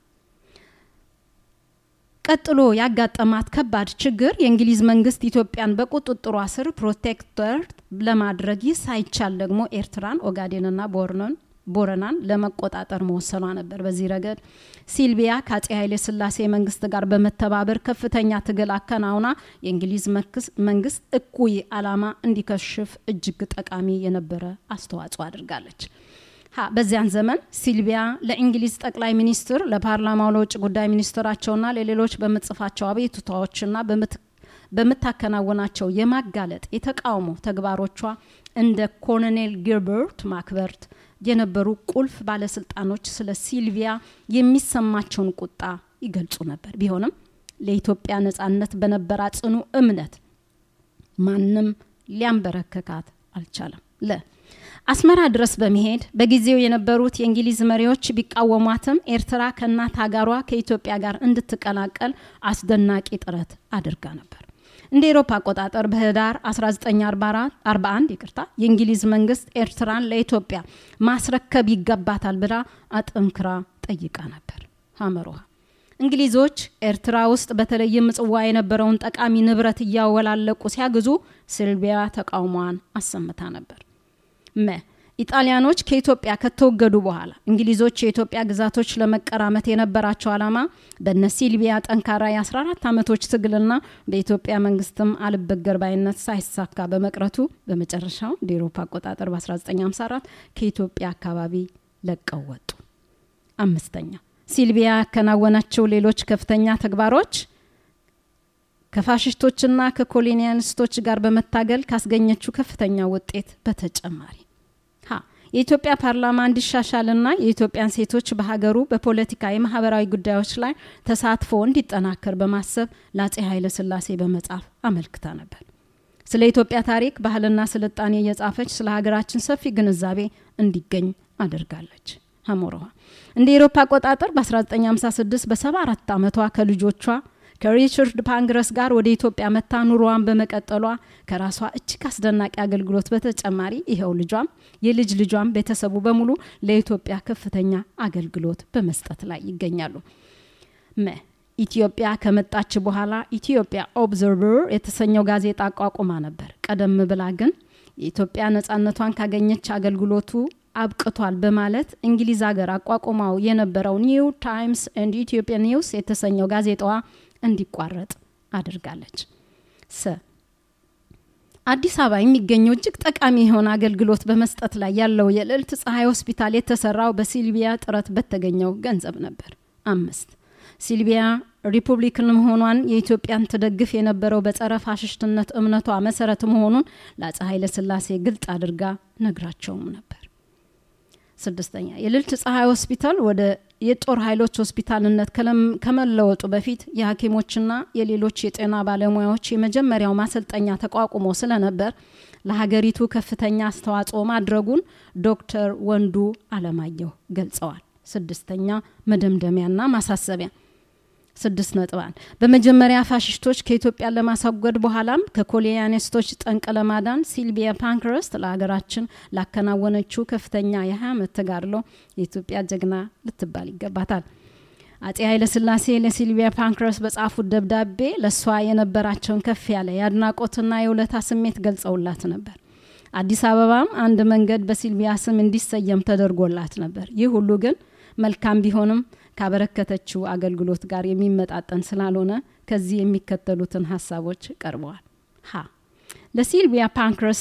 ቀጥሎ ያጋጠማት ከባድ ችግር የእንግሊዝ መንግስት ኢትዮጵያን በቁጥጥሯ ስር ፕሮቴክተር ለማድረግ ይህ ሳይቻል ደግሞ ኤርትራን፣ ኦጋዴንና ቦርኖን ቦረናን ለመቆጣጠር መወሰኗ ነበር። በዚህ ረገድ ሲልቪያ ከአጼ ኃይሌ ስላሴ መንግስት ጋር በመተባበር ከፍተኛ ትግል አከናውና የእንግሊዝ መንግስት እኩይ አላማ እንዲከሽፍ እጅግ ጠቃሚ የነበረ አስተዋጽኦ አድርጋለች። ሀ በዚያን ዘመን ሲልቪያ ለእንግሊዝ ጠቅላይ ሚኒስትር፣ ለፓርላማው፣ ለውጭ ጉዳይ ሚኒስትራቸውና ለሌሎች በምጽፋቸው አቤቱታዎችና በምታከናውናቸው የማጋለጥ የተቃውሞ ተግባሮቿ እንደ ኮሎኔል ጊልበርት ማክበርት የነበሩ ቁልፍ ባለስልጣኖች ስለ ሲልቪያ የሚሰማቸውን ቁጣ ይገልጹ ነበር። ቢሆንም ለኢትዮጵያ ነጻነት በነበራ ጽኑ እምነት ማንም ሊያንበረከካት አልቻለም። ለ አስመራ ድረስ በመሄድ በጊዜው የነበሩት የእንግሊዝ መሪዎች ቢቃወሟትም ኤርትራ ከእናት ሀገሯ ከኢትዮጵያ ጋር እንድትቀላቀል አስደናቂ ጥረት አድርጋ ነበር። እንደ ኤሮፓ አቆጣጠር በህዳር 1941 ይቅርታ የእንግሊዝ መንግስት ኤርትራን ለኢትዮጵያ ማስረከብ ይገባታል ብላ አጠንክራ ጠይቃ ነበር። ሀመሮሃ እንግሊዞች ኤርትራ ውስጥ በተለይም ምጽዋ የነበረውን ጠቃሚ ንብረት እያወላለቁ ሲያግዙ ሲልቪያ ተቃውሟን አሰምታ ነበር። መ ኢጣሊያኖች ከኢትዮጵያ ከተወገዱ በኋላ እንግሊዞች የኢትዮጵያ ግዛቶች ለመቀራመት የነበራቸው ዓላማ በነ ሲልቪያ ጠንካራ የ14 ዓመቶች ትግልና በኢትዮጵያ መንግስትም አልበገር ባይነት ሳይሳካ በመቅረቱ በመጨረሻው እንደ ኤሮፓ አቆጣጠር በ1954 ከኢትዮጵያ አካባቢ ለቀው ወጡ። አምስተኛ ሲልቪያ ያከናወናቸው ሌሎች ከፍተኛ ተግባሮች ከፋሽስቶችና ከኮሎኒያሊስቶች ጋር በመታገል ካስገኘችው ከፍተኛ ውጤት በተጨማሪ ሀ የኢትዮጵያ ፓርላማ እንዲሻሻልና የኢትዮጵያን ሴቶች በሀገሩ በፖለቲካ የማህበራዊ ጉዳዮች ላይ ተሳትፎ እንዲጠናከር በማሰብ ለአጼ ኃይለ ስላሴ በመጻፍ አመልክታ ነበር። ስለ ኢትዮጵያ ታሪክ፣ ባህልና ስልጣኔ እየጻፈች ስለ ሀገራችን ሰፊ ግንዛቤ እንዲገኝ አድርጋለች። ሀሞረዋ እንደ ኤሮፓ አቆጣጠር በ1956 በ74 ዓመቷ ከልጆቿ ከሪቻርድ ፓንግረስ ጋር ወደ ኢትዮጵያ መታ ኑሮዋን በመቀጠሏ ከራሷ እጅግ አስደናቂ አገልግሎት በተጨማሪ ይኸው ልጇም የልጅ ልጇም ቤተሰቡ በሙሉ ለኢትዮጵያ ከፍተኛ አገልግሎት በመስጠት ላይ ይገኛሉ። መ ኢትዮጵያ ከመጣች በኋላ ኢትዮጵያ ኦብዘርቨር የተሰኘው ጋዜጣ አቋቁማ ነበር። ቀደም ብላ ግን የኢትዮጵያ ነጻነቷን ካገኘች አገልግሎቱ አብቅቷል በማለት እንግሊዝ ሀገር አቋቁማው የነበረው ኒው ታይምስ ኤንድ ኢትዮጵያ ኒውስ የተሰኘው ጋዜጣዋ እንዲቋረጥ አድርጋለች። ሰ አዲስ አበባ የሚገኘው እጅግ ጠቃሚ የሆነ አገልግሎት በመስጠት ላይ ያለው የልዕልት ፀሐይ ሆስፒታል የተሰራው በሲልቪያ ጥረት በተገኘው ገንዘብ ነበር። አምስት ሲልቪያ ሪፑብሊክን መሆኗን የኢትዮጵያን ትደግፍ የነበረው በጸረ ፋሽስትነት እምነቷ መሰረት መሆኑን ለአፄ ኃይለ ስላሴ ግልጥ አድርጋ ነግራቸውም ነበር። ስድስተኛ የልዕልት ፀሐይ ሆስፒታል ወደ የጦር ኃይሎች ሆስፒታልነት ከመለወጡ በፊት የሐኪሞችና የሌሎች የጤና ባለሙያዎች የመጀመሪያው ማሰልጠኛ ተቋቁሞ ስለነበር ለሀገሪቱ ከፍተኛ አስተዋጽኦ ማድረጉን ዶክተር ወንዱ አለማየሁ ገልጸዋል። ስድስተኛ መደምደሚያና ማሳሰቢያ ስድስት ነጥባን በመጀመሪያ ፋሽስቶች ከኢትዮጵያ ለማስወገድ በኋላም ከኮሎኒያሊስቶች ጠንቅ ለማዳን ሲልቪያ ፓንክረስት ለሀገራችን ላከናወነችው ከፍተኛ የ20 ዓመት ተጋድሎ የኢትዮጵያ ጀግና ልትባል ይገባታል። አጼ ኃይለ ስላሴ ለሲልቪያ ፓንክረስት በጻፉት ደብዳቤ ለእሷ የነበራቸውን ከፍ ያለ የአድናቆትና የውለታ ስሜት ገልጸውላት ነበር። አዲስ አበባም አንድ መንገድ በሲልቪያ ስም እንዲሰየም ተደርጎላት ነበር። ይህ ሁሉ ግን መልካም ቢሆንም ካበረከተችው አገልግሎት ጋር የሚመጣጠን ስላልሆነ ከዚህ የሚከተሉትን ሀሳቦች ቀርበዋል። ሀ ለሲልቪያ ፓንክረስት